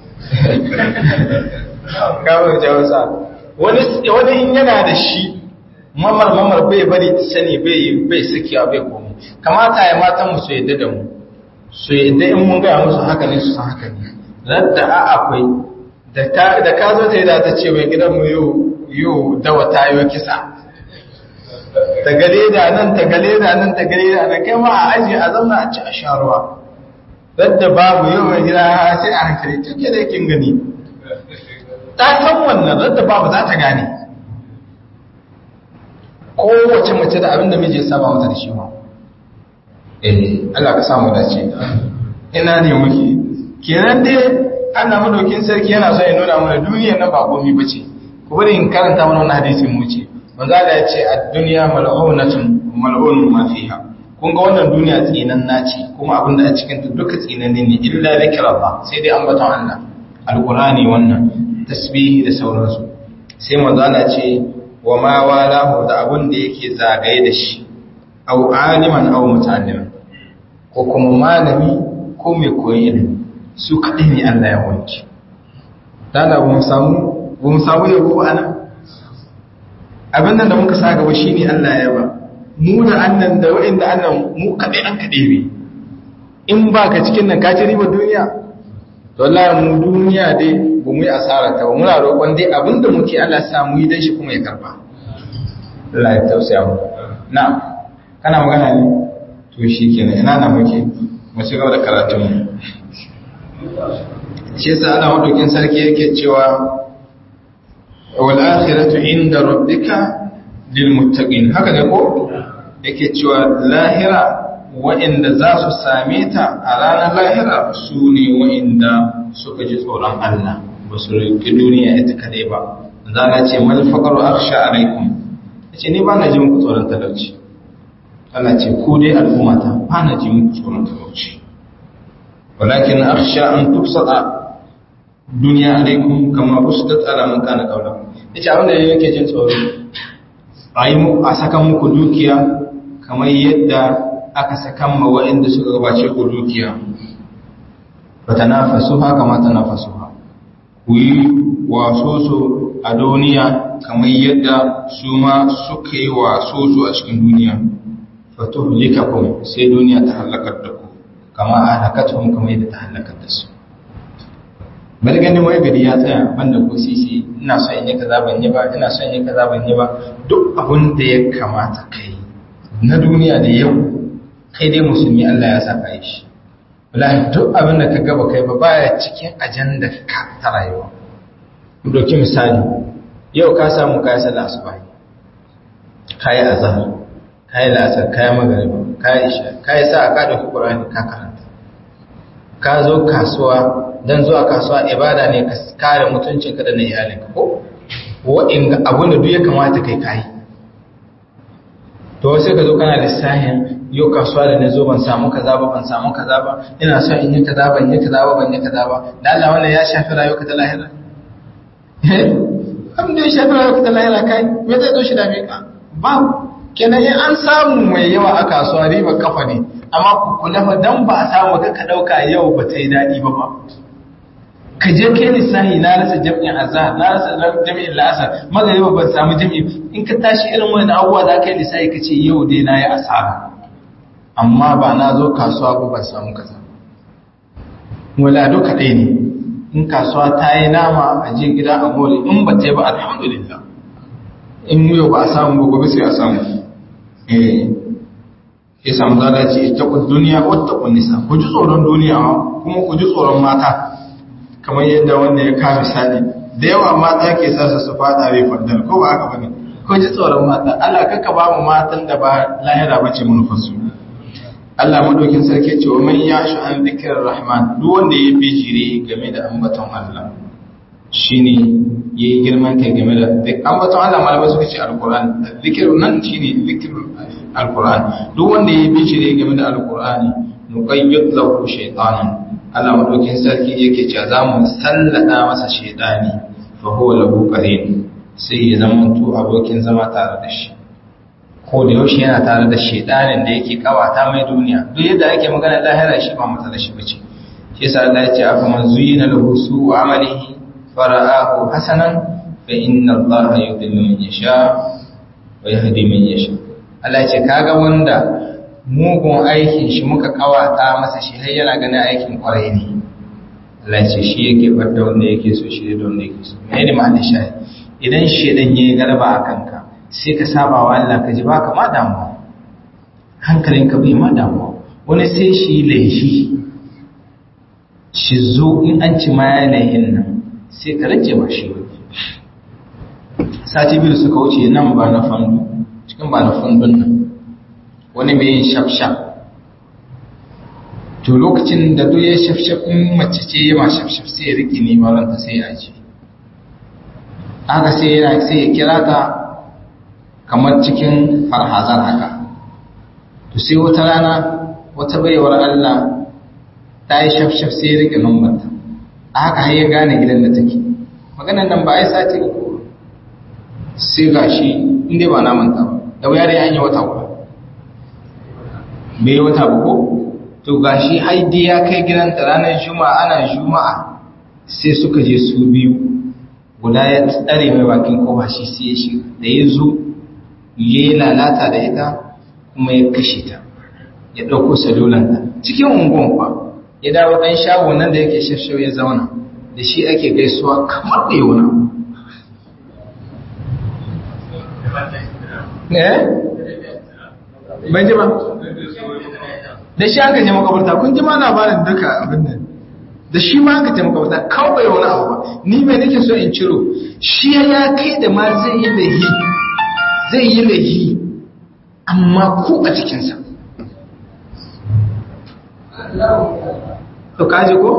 kawai jawasa wani wani in yana da shi mamar mamar bai bari ta sani bai bai sakiya bai komo kamata ya matan mu su yadda da mu su yadda in mun gaya musu haka ne su san haka ne radda a akwai da ka zo ta yi da ta ce mai gidan mu yau yau dawa ta yi kisa ta gale da nan ta gale da nan ta gale da nan kai ma a aji a zauna a ci a sha ruwa radda babu yau mai gida sai a hankali tuke da kin gani ta san wannan radda babu za ta gane kowace mace da abinda miji ya saba mata da shi ma eh Allah ka samu dace ina ne muke kenan dai Allah madaukin sarki yana so ya nuna mana duniyar nan ba komai bace ku bari in karanta mana wannan hadisin mu ce manzo Allah ya ce ad-dunya mal'unatun mal'unun ma fiha kun ga wannan duniya tsinan naci kuma abin da a cikin ta duka tsinan ne illa zikrullah sai dai ambaton Allah alqurani wannan tasbihi da sauransu sai manzo Allah ce wa ma walahu da abin da yake zagaye da shi au aliman au muta'alliman ko kuma malami ko mai koyi ilimi su kaɗai ne Allah ya wanke. Dada ba mu samu, ba mu samu yabo a nan? Abin nan da muka sa gaba shi ne Allah ya ba, mu da annan da wa'inda annan mu kaɗai an kaɗai ne. In ba ka cikin nan ka ci riba duniya? To Allah mu duniya dai ba mu yi asara ta ba, muna roƙon dai abin da muke Allah sa mu yi dan shi kuma ya karba. Allah ya tausaya mu. Na, kana magana ne? To shi kenan ina na muke, mu ci gaba da karatunmu. shi yasa Allah madaukin sarki yake cewa wal akhiratu inda rabbika lil muttaqin haka ne ko yake cewa lahira wa'inda za su same ta a ranar lahira su ne wa'inda suka ji tsoron Allah ba su riƙi duniya ita kadai ba za na ce mal faqaru akhsha alaikum yace ni ba na ji muku tsoron talauci Allah ce ku dai al'ummata ba na ji muku tsoron talauci ولكن أخشى أن تبسط دنيا عليكم كما بسطت على من كان قبلكم yace abin da yake jin tsoro a yi a saka muku dukiya kamar yadda aka sakan ma waɗanda suka gabace ku dukiya fatanafasu haka ma tanafasu ha ku yi waso su a duniya kamar yadda su ma suka yi waso su a cikin duniya fatuhlikakum sai duniya ta halakar da ku kama halakatuhum kamar yadda ta halakar da su bari ganin wai gari ya tsaya banda ko sisi ina so in yi kaza ban yi ba ina so in yi kaza ban yi ba duk abin da ya kamata kai na duniya da yau kai dai musulmi Allah ya saka yi shi wallahi duk abin da ka gaba kai ba baya cikin ajanda ka ta rayuwa mu dauki misali yau ka samu kai sallah asuba kai azhar kai lasar kai magariba kai isha kai sa ka dauki qur'ani ka karanta ka zo kasuwa dan zuwa kasuwa ibada ne ka kare mutuncinka da na iyalinka ko wa'in abin da duk ya kamata kai kai to sai ka zo kana lissahin yau kasuwa da na zo ban samu kaza ba ban samu kaza ba ina son in yi kaza ban yi kaza ba ban yi kaza ba da Allah wannan ya shafi rayuwarka ta lahira eh abin da ya shafi rayuwarka ta lahira kai me zai zo shi da me ka ba kenan in an samu mai yawa a kasuwa riba kafa ne amma ku kula fa dan ba a samu ka ka dauka yau ba ta yi dadi ba ba ka je kai lissahi na rasa jam'in azhar na rasa jam'in la'asar magariba ban samu jam'i in ka tashi irin wani abubuwa za ka yi lissahi ka ce yau dai na yi asara amma ba na zo kasuwa ko ban samu kaza wala duka ɗaya ne in kasuwa ta yi nama a je gida a more in ba ta yi ba alhamdulillah in yau ba a samu ba gobe sai a samu eh ya samu zalaci ita ku duniya wata ku nisa ku ji tsoron duniya kuma ku ji tsoron mata kamar yadda wanda ya kama misali da yawa mata ke sa su fada bai fadar ko ba haka bane ko ji tsoron mata Allah kaka ba mu matan da ba lahira bace manufarsu Allah madaukin sarki ce wa man yashu an dhikrir rahman duk wanda ya bijire game da ambaton Allah shine yayi girman kai game da ambaton Allah malamai suka ce alquran dhikr nan shine dhikr alquran duk wanda ya bijire game da alqurani nuqayyid lahu shaytanan Allah madaukin sarki yake cewa za mu sallada masa shaydani fa huwa lahu qarin sai ya zama to abokin zama tare da shi ko da yaushe yana tare da shaidanin da yake kawata mai duniya duk yadda ake magana lahira shi ba mata da shi bace shi yasa Allah ya ce afa man zuyina lahu su'u amalihi fara'ahu hasanan fa inna Allah yudhillu man yasha wa yahdi man yasha Allah ya ce kaga wanda mugun aikin shi muka kawata masa shi har yana ganin aikin kwarai ne Allah ya ce shi yake bar da wanda yake so shi da wanda yake so me ne ma'anar shayi idan shedan yayi galaba a kanka sai ka saba wa Allah ka ji baka ma damuwa hankalinka bai ma damuwa wani sai shi laifi shi zo in an ci ma ya laihin nan sai ka rage ba shi sati biyu suka wuce nan ba na fandu cikin ba na fandun nan wani mai yin shafshaf to lokacin da duk ya shafshaf in mace ce ya ma shafshaf sai ya riƙe neman ranta sai ya aji haka sai yana sai ya kira ta kamar cikin farhazan haka to sai wata rana wata baiwar Allah ta yi shafshaf sai ya rike numbarta a haka har ya gane gidan da take maganar nan ba a yi sati uku sai ga shi inda ba na manta ba da wuya dai an yi wata uku bai yi wata uku to ga shi haidi ya kai gidanta ranar juma'a ana juma'a sai suka je su biyu guda ya tsare mai bakin kofa shi sai ya shiga da ya zo ya yi lalata da ita kuma ya kashe ta ya ɗauko salulanta cikin unguwan kwa ya dawo ɗan shago nan da yake shafshau ya zauna da shi ake gaisuwa kamar da yauna eh ban ji ba da shi aka je makabarta kun ji ma labarin duka abin nan da shi ma aka je makabarta kawai wani abu ba ni mai nake so in ciro shi ya kai da ma zai yi laihi zai yi laihi amma ku a cikinsa to kaji ko?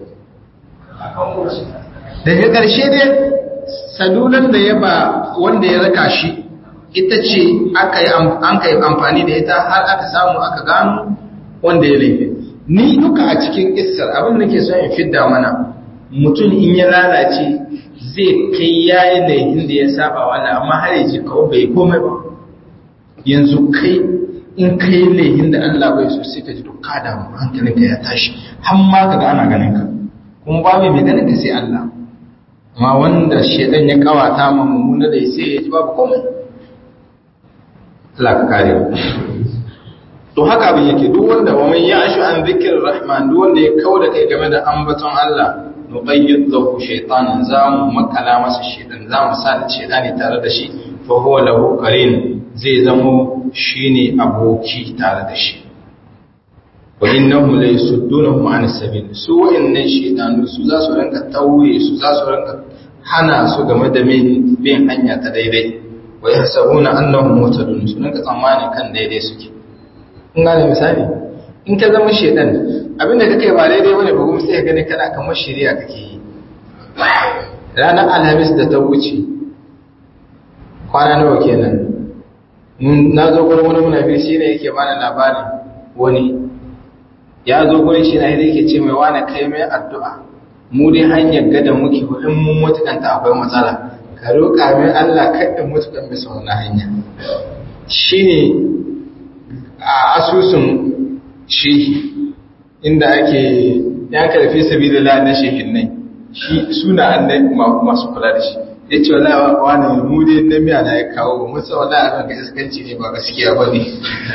daga ƙarshe dai salulan da ya ba wanda ya raka shi ita ce an ka yi amfani da ita har aka samu aka gano wanda ya laifi ni duka a cikin isar abin da ke son in fidda mana mutum in ya lalace zai kai yayi laifin da ya saba wani amma har yaji kawo bai komai ba yanzu kai in kai lehin da Allah bai so sai ka ji duk ka damu hankalinka ya tashi har ma ka ga ana ganin ka kuma ba mai ganin ka sai Allah amma wanda shedan ya kawata ma mummuna da sai ya ji babu komai Allah ka kare mu to haka abin yake duk wanda wa man ya'shu an dhikr rahman duk wanda ya kauda kai game da ambaton Allah nuqayyid lahu shaytanan zamu makala masa shaytan zamu sa shaytani tare da shi fa huwa lahu qarin zai zamo shine aboki tare da shi wa innahum la yasuddunahum an sabil su wa'annan shaytanu su za su ranka tauye su za su ranka hana su game da bin hanya ta daidai wa yahsabuna annahum muhtadun su ranka tsammani kan daidai suke in gane misali in ka zama shedan abinda kake ba daidai bane ba kuma sai ka gani kana kamar shari'a kake yi ranar alhamis da ta wuce kwana nawa kenan na zo gurin wani munafir shi ne yake bani labarin wani ya zo gurin shi na yake ce mai wani kai mai addu'a mu dai hanyar gada muke in mun mutukanta akwai matsala ka roƙa mai Allah kaɗin mutukan bisa wani hanya shi ne a asusun shehi inda ake ya karfi sabi da na shehin nai shi suna annai masu kula da shi ya ce wala wani mu dai na miya na ya kawo musa wala a ga iskanci ne ba gaskiya ba ne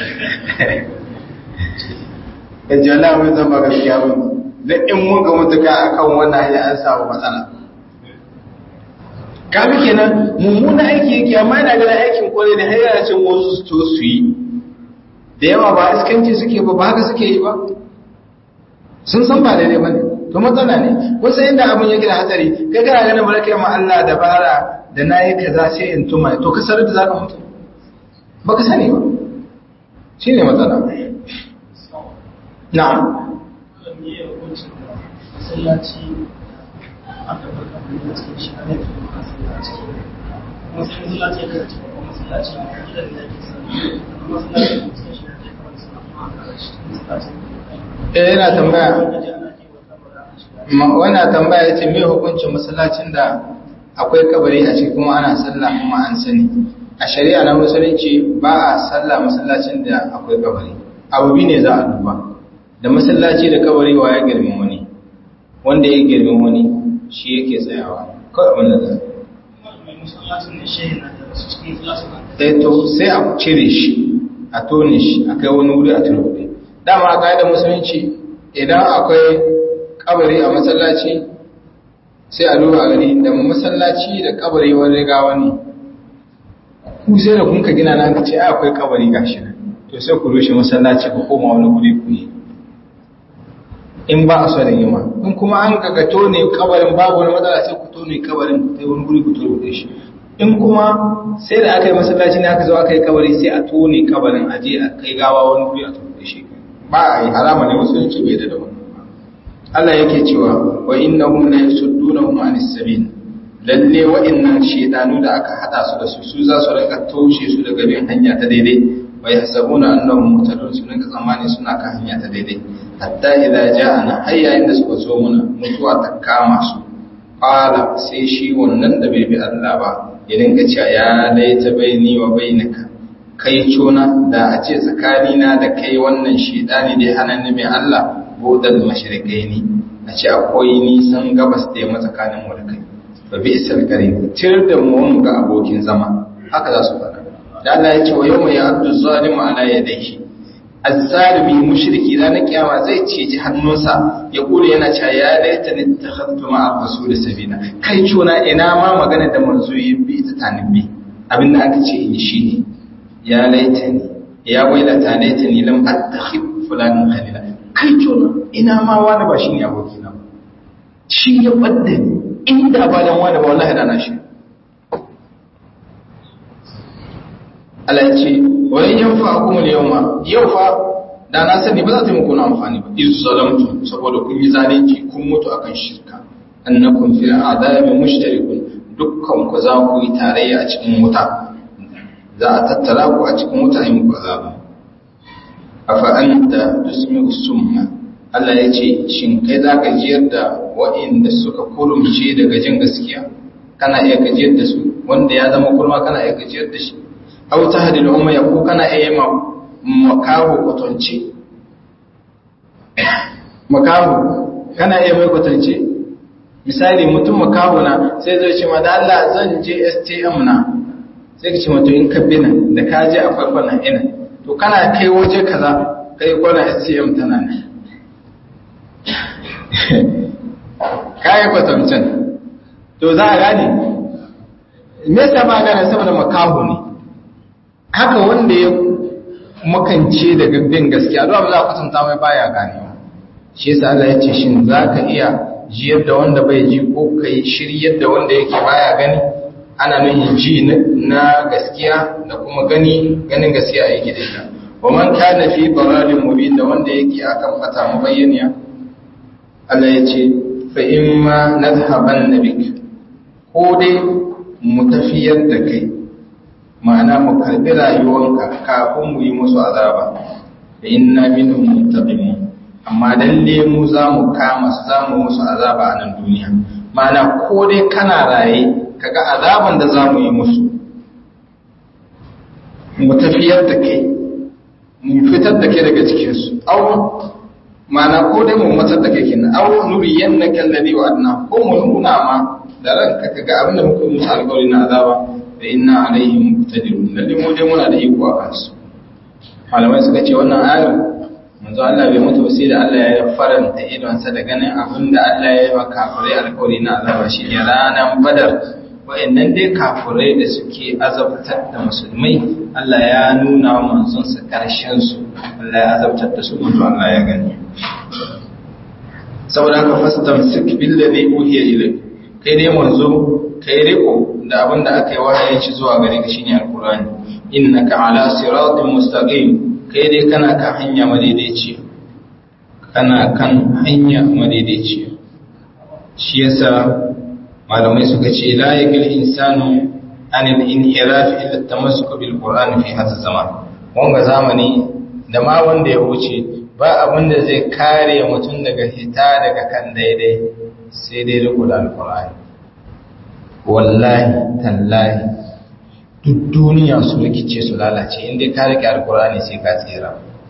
ya ce wala mun zan ba gaskiya ba ne da in mun ga mutuka a kan wannan hanya an samu matsala kafin kenan mummuna aiki yake amma yana ganin aikin kwarai da hanyar cin wasu su to su yi da yawa ba iskanci suke ba ba haka suke yi ba sun san ba daidai ba ne to matsala ne wasu inda abin yake da hatsari kai kana ganin barka ma Allah dabara da nayi kaza sai in tuma to ka sarar da zaka mutu baka sani ba shine matsala na'am masallaci aka baka da cikin shi ne masallaci masallaci ya kace masallaci gidan da yake sani masallaci cikin shi ne masallaci eh yana tambaya wana tambaya yace me hukuncin masallacin da akwai kabari a ciki kuma ana sallah kuma an sani a shari'a na musulunci ba a sallah masallacin da akwai kabari abu bi ne za a duba da masallaci da kabari wa ya girmin wani wanda ya girmin wani shi yake tsayawa kawai abin da za a to sai a cire shi a tone shi a kai wani wuri a turbe dama a ƙa'idar musulunci idan akwai kabari a masallaci sai a duba gani da masallaci da kabari wani riga wani ku sai da kunka gina na ce ai akwai kabari gashi nan to sai ku rushe masallaci ku koma wani guri ku yi in ba a son yima in kuma an ga tone kabarin babu wani matsala sai ku tone kabarin ku kai wani guri ku tone shi in kuma sai da aka yi masallaci ne aka zo aka yi kabari sai a tone kabarin aje a kai gawa wani guri a tone shi ba a yi harama ne musulunci bai da wani Allah yake cewa wa innahum la yasuddunahum anis sabil lalle wa'annan shedanu da aka hada su da su su za su rika toshe su daga bin hanya ta daidai wa yahsabuna annahum muhtadun su rinka tsammani suna kan hanya ta daidai hatta idza ja'ana har yayin da suka zo muna mutuwa ta kama su qala sai shi wannan da bai bi Allah ba ya dinga cewa ya laita baini wa bainaka kai cona da a ce tsakanina da kai wannan shedani da ya hana ni mai Allah budal mashrikai ne a ce akwai nisan gabas da yamma tsakanin mu da kai fa bi isal qarin tir da mu ga abokin zama haka za su faɗa da Allah ya ce wa yawma ya'addu zalimu ala yadayhi az-zalimi mushriki ranar kiyama zai ceci hannunsa ya kula yana cewa ya laita ni takhadtu ma'a rasul sabina kai cona ina ma magana da manzo yi bi ta tanibbi abinda aka ce in shi ne ya laita ni ya wailata laita ni lam attakhid fulanin khalila kai cona ina ma wani ba shi ne abokina ba shi ya ɓadda ni inda ba dan wani ba wallahi da na shi Allah ya ce wani yan fa kuma da yau ma yau fa da na sani ba za ta yi muku na amfani ba iz zalamtu saboda kun yi zalunci kun mutu akan shirka annakum fil adabi mushtarikun dukkan ku za ku yi tarayya a cikin wuta za a tattara ku a cikin wuta in ku azaba afa anta tusmi'u summa Allah ya ce shin kai za ka jiyar da waɗanda suka kurumce daga jin gaskiya kana iya gajiyar da su wanda ya zama kurma kana iya gajiyar da shi aw tahdil umma ya ko kana iya ma makaho kwatance makaho kana iya mai kwatance misali mutum makaho na sai zai ce ma da Allah zan je STM na sai ka ce mato in ka bina da ka je akwai kwana ina to kana kai waje kaza kai kwana STM tana nan kayi kwatancin to za a gane me yasa ba gane saboda makaho ne haka wanda ya makance daga bin gaskiya don za a kwatanta mai baya ganewa shi yasa Allah ya ce shin za ka iya jiyar da wanda bai ji ko kai shiryar da wanda yake baya gani ana nuhin ji na gaskiya da kuma gani ganin gaskiya yake da ita wa man kana fi dalalin mubin da wanda yake akan fata mabayyaniya Allah ya ce fa imma nadhhaban nabik ko dai mu tafiyar da kai ma'ana mu karbi rayuwanka kafin mu yi musu azaba fa inna minhum muntaqimun amma lalle mu za mu kama su za mu musu azaba a nan duniya ma'ana ko dai kana raye kaga azaban da za mu yi musu mu tafiyar da kai mu fitar da kai daga cikinsu au ma'ana ko dai mu matsar da kai kenan au nuriyan na kalladi wa adna ko mu nuna ma da ranka kaga abin da muka musu alƙawari na azaba da inna alaihim muqtadirun lalle mu dai muna da iko a kansu malamai suka ce wannan ayar manzo Allah bai mutu sai da Allah ya faranta idonsa da ganin abin da Allah ya yi wa kafirai alƙawari na azaba shi ne ranar badar wa'annan dai kafirai da suke azabtar da musulmai Allah ya nuna wa manzonsa karshen su Allah ya azabtar da su manzo Allah ya gani saboda haka fastamsik billazi uhiya ilayk kai dai manzo kai riko da abin da aka yi wahayin shi zuwa gare ka shine alqur'ani innaka ala siratin mustaqim kai dai kana kan hanya madaidaiciya kana kan hanya madaidaiciya shi yasa malamai suka ce la yakil insanu an al-inhiraf illa at-tamassuk bil qur'an fi hadha zaman wanga zamani da ma wanda ya wuce ba abin da zai kare mutum daga hita daga kan daidai sai dai riko da alqur'ani wallahi tallahi duk duniya su rikice su lalace inda ka rike alkurani sai ka tsira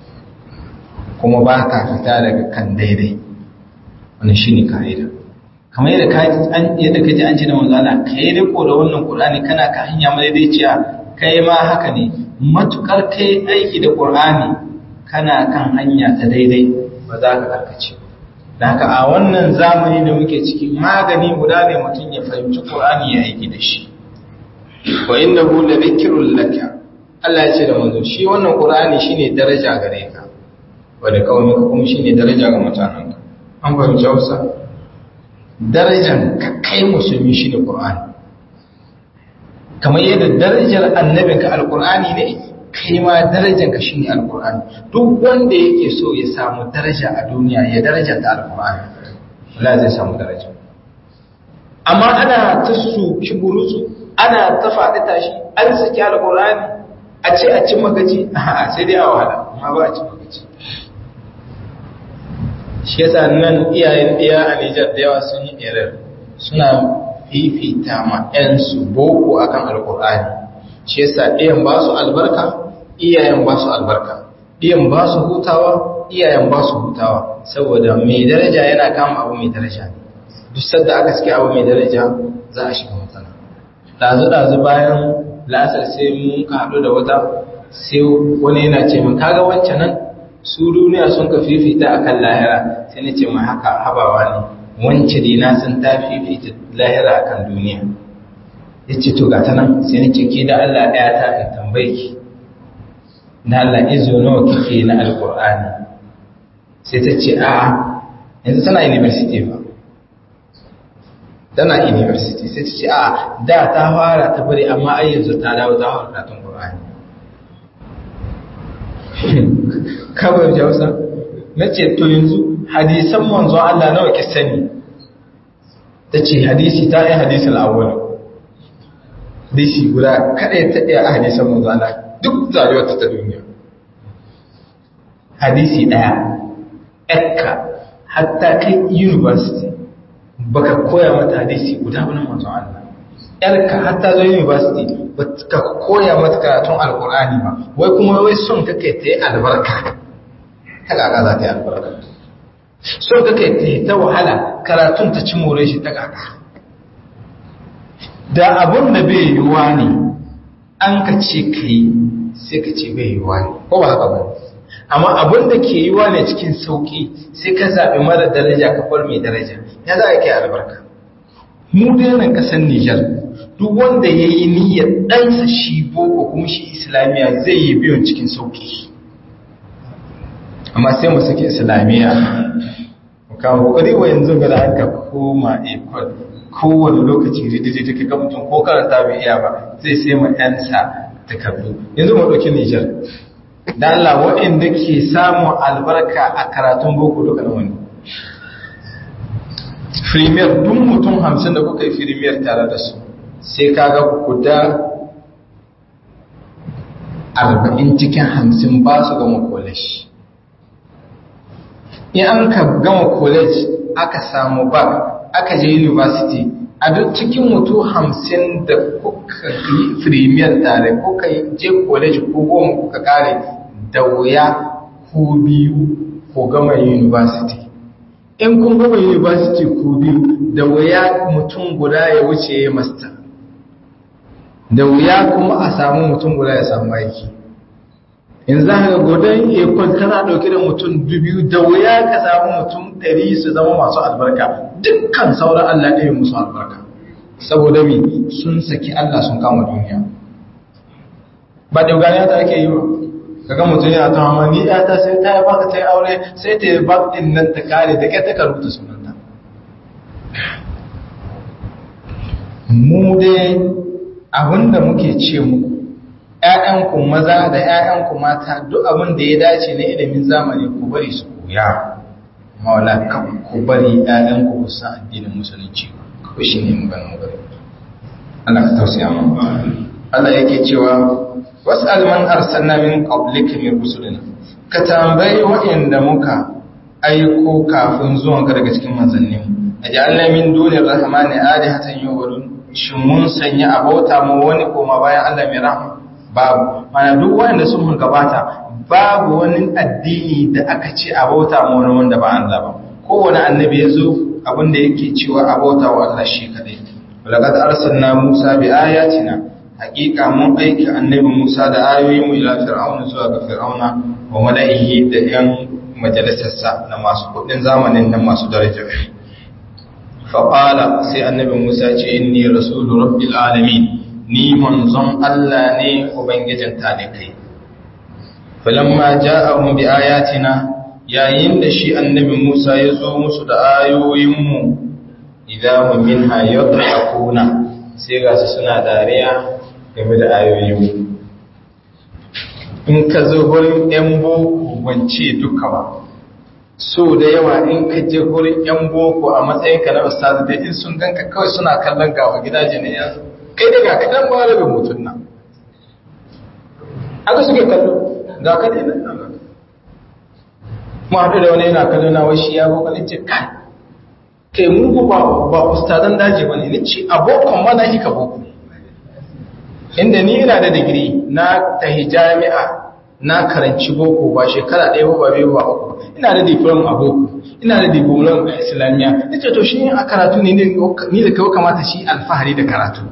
kuma ba ka fita daga kan daidai wannan shine ka'ida kamar yadda ka an yadda ka ji an ce da manzo Allah kai riko da wannan Qur'ani kana ka hanya madaidaiciya kai ma haka ne matukar kai aiki da Qur'ani kana kan hanya ta daidai ba za ka karkace da haka a wannan zamani da muke ciki magani guda ne mutum ya fahimci Qur'ani ya aiki da shi wa innahu la dhikrun laka Allah ya ce da manzo shi wannan Qur'ani shine daraja gare ka wa da kawai kuma shine daraja ga mutanenka an fahimci Hausa darajar ka kai musulmi shine Qur'ani kamar yadda darajar annabinka alqur'ani ne kai ma darajar ka shine alqur'ani duk wanda yake so ya samu daraja a duniya ya daraja ta alqur'ani wallahi zai samu daraja amma ana ta su kiburusu ana ta faɗi tashi an saki alqur'ani a ce a cin magaji a sai dai a wahala amma ba a cin magaji shi yasa nan iyayen ɗaya a Nijar da yawa sun yi irin suna fifita ma ‘yansu boko akan alkur'ani shi yasa ɗayan ba su albarka iyayen ba su albarka ɗayan ba su hutawa iyayen ba su hutawa saboda mai daraja yana kama abu mai daraja duk sadda aka suke abu mai daraja za a shiga matsala ɗazu-ɗazu bayan lasar sai mun ka haɗu da wata sai wani yana ce min kaga wancan nan su duniya sun ka fifita a kan lahira sai na ce mai haka habawa ne wance dina sun ta fifita lahira a kan duniya ya ce to gata nan sai na ce ke da Allah ɗaya ta in tambaye ki na Allah izo nawa kike na alƙur'ani sai ta ce a yanzu tana university ba tana university sai ta ce a da ta fara ta bari amma ai yanzu ta dawo ta fara karatun ƙur'ani kawai jausa na ce to yanzu hadisan manzo Allah nawa ki sani ta ce hadisi ta yi hadisin awwal hadisi guda kada ya taɗe a hadisan manzo Allah duk rayuwar ta duniya hadisi ɗaya ekka hatta kai university baka koya mata hadisi guda wani manzo Allah yarka har ta zo university ba ka koya mata karatun alkur'ani ba wai kuma wai son kake ta yi albarka ta kaka za ta yi albarka son kake ta yi ta wahala karatun ta ci more shi ta kaka da abun da bai yiwuwa ne an ka ce ka yi sai ka ce bai yiwuwa ne ko ba haka ba amma abun da ke yiwuwa ne cikin sauki sai ka zaɓi mara daraja ka bar mai daraja ya za a kai albarka mu dai nan ƙasar Nijar duk wanda ya yi niyyar ɗansa shi boko kuma shi islamiyya zai yi biyun cikin sauki amma sai mu sake islamiyya kawo kokari wa yanzu ga da aka koma ekol kowane lokaci ridididi ka ga mutum ko karanta bai iya ba zai sai ma yansa takardu yanzu mu ɗauki Nijar da Allah waɗanda ke samun albarka a karatun boko duka na wani firimiyar duk mutum hamsin da kuka yi firimiyar tare da su sai kaga guda arba'in cikin hamsin ba su gama college in an ka gama college aka samu bag aka je university a duk cikin mutu hamsin da kuka yi firimiyar tare kuka je college ko goma kuka kare da wuya ko biyu ko gama university in kun gama university ko biyu da wuya mutum guda ya wuce ya master da wuya kuma a samu mutum guda ya samu aiki in za ka godon ekon kana dauke da mutum dubu da wuya ka samu mutum ɗari su zama masu albarka dukkan sauran Allah ɗaya musu albarka saboda mi sun saki Allah sun kama duniya ba da gani ta ake yi ba kaga mutum yana ta hama ni ya ta sai ta yi baka ta yi aure sai ta yi bak ɗin nan ta kare da ƙyar ta rubuta sunanta mu dai abinda muke ce muku ‘ya'yanku maza da ‘ya'yanku mata duk abin da ya dace na ilimin zamani ku bari su koya maula ku bari ‘ya'yanku ku san addinin musulunci ku shi ne maganin bari Allah ka tausaya mu Allah yake cewa wasu alman arsalna min qablika min rusulina ka tambayi waɗanda muka aiko kafin zuwanka daga cikin manzannin ajalna min dunir rahmani alihatan yuwadun shin mun sanya abota mu wani koma bayan Allah mai rahama babu mana duk wanda sun gabata babu wani addini da aka ce abota mu wani wanda ba Allah ba kowane annabi ya zo abinda yake cewa abota wa Allah shi kadai laqad arsalna Musa bi ayatina haqiqa mun aiki annabi Musa da ayoyin mu ila fir'auna zuwa ga fir'auna wa mala'ihi da yan majalisarsa na masu kudin zamanin nan masu daraja faƙala sai annabi Musa ce inni rasulu rabbil alamin ni manzon Allah ne ubangijin talikai falamma ja'ahum bi ayatina yayin da shi annabi Musa ya zo musu da ayoyin mu idan hum minha yadhakuna sai ga su suna dariya game da ayoyin mu in ka zo gurin yan boko wance duka ba so da yawa in ka je gurin yan boko a matsayin ka na ustazu da in sun ganka kawai suna kallon gawa gidaje ne yanzu kai daga kadan ba rabin mutum nan aka suke kallo ga ka dai nan mu haɗu da wani yana kallo na wai shi ya boko ne ce kai kai mu ba ba ustazan daji bane ne ce abokan ma na hika boko inda ni ina da digiri na tahi jami'a na karanci boko ba shekara ɗaya ba biyu ba uku ina da diplom a boko ina da diplom a islamiyya nace to shi a karatu ne ni da kai kamata shi alfahari da karatu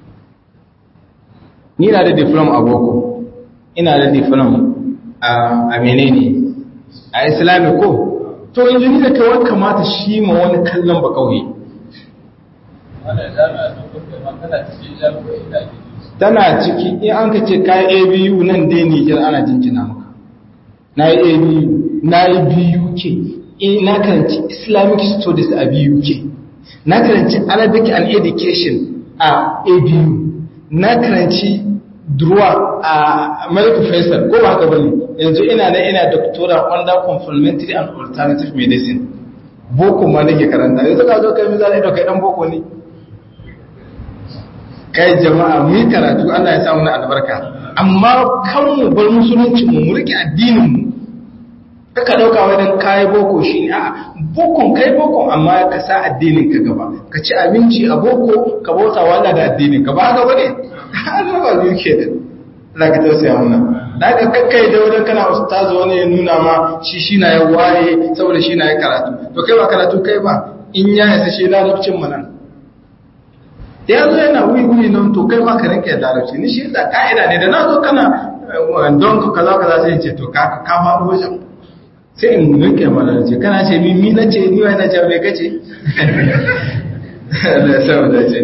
ni na da diplom a boko ina da diplom a menene a islami ko to yanzu ni da kai kamata shi ma wani kallon ba kauye tana ciki in an ka ce kayi abu nan dai nijar ana jinjina maka na yi abu na yi buk na karanci islamic studies a buk na karanci arabic and education a abu na karanci druwa a medical faisal ko ba haka bane yanzu ina na ina doctora under complementary and alternative medicine boko ma nake karanta yanzu ka zo kai mizani da kai dan boko ne kai jama'a mu yi karatu Allah ya samu na albarka amma kan mu bar musulunci mu mu rike addinin mu ka ɗauka wajen kayi boko shi ne a bokon kai bokon amma ka sa addinin ka gaba ka ci abinci a boko ka bauta wala da addinin ka ba gaba ne har ba biyu ke da Allah ka tausaya muna da ka kakkai da wajen kana ustazu wani ya nuna ma shi shi na ya waye saboda shi na ya karatu to kai ba karatu kai ba in ya yasa shi larabcin mu nan da ya zo yana wuri wuri nan to kai ma ka rinka larabci ni shi da ka'ida ne da na zo kana don ka kaza kaza sai ce to ka ka faɗo wajen sai in rinke mana ce kana ce mi mi nace ni wai nace me kace Allah ya sa mu dace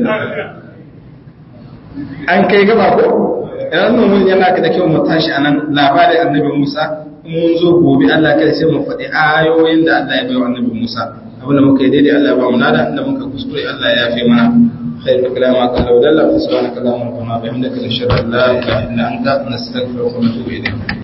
an kai gaba ko idan mun yana da kyau mu tashi anan labarin annabi Musa mun zo gobe Allah kai sai mu faɗi ayoyin da Allah ya bai wa annabi Musa abinda muka yi daidai Allah ya ba mu nada inda muka kuskure Allah ya yafe mana خير الكلام ما قال ودل سبحانك اللهم ربنا وبحمدك نشهد ان لا اله الا انت نستغفرك ونتوب اليك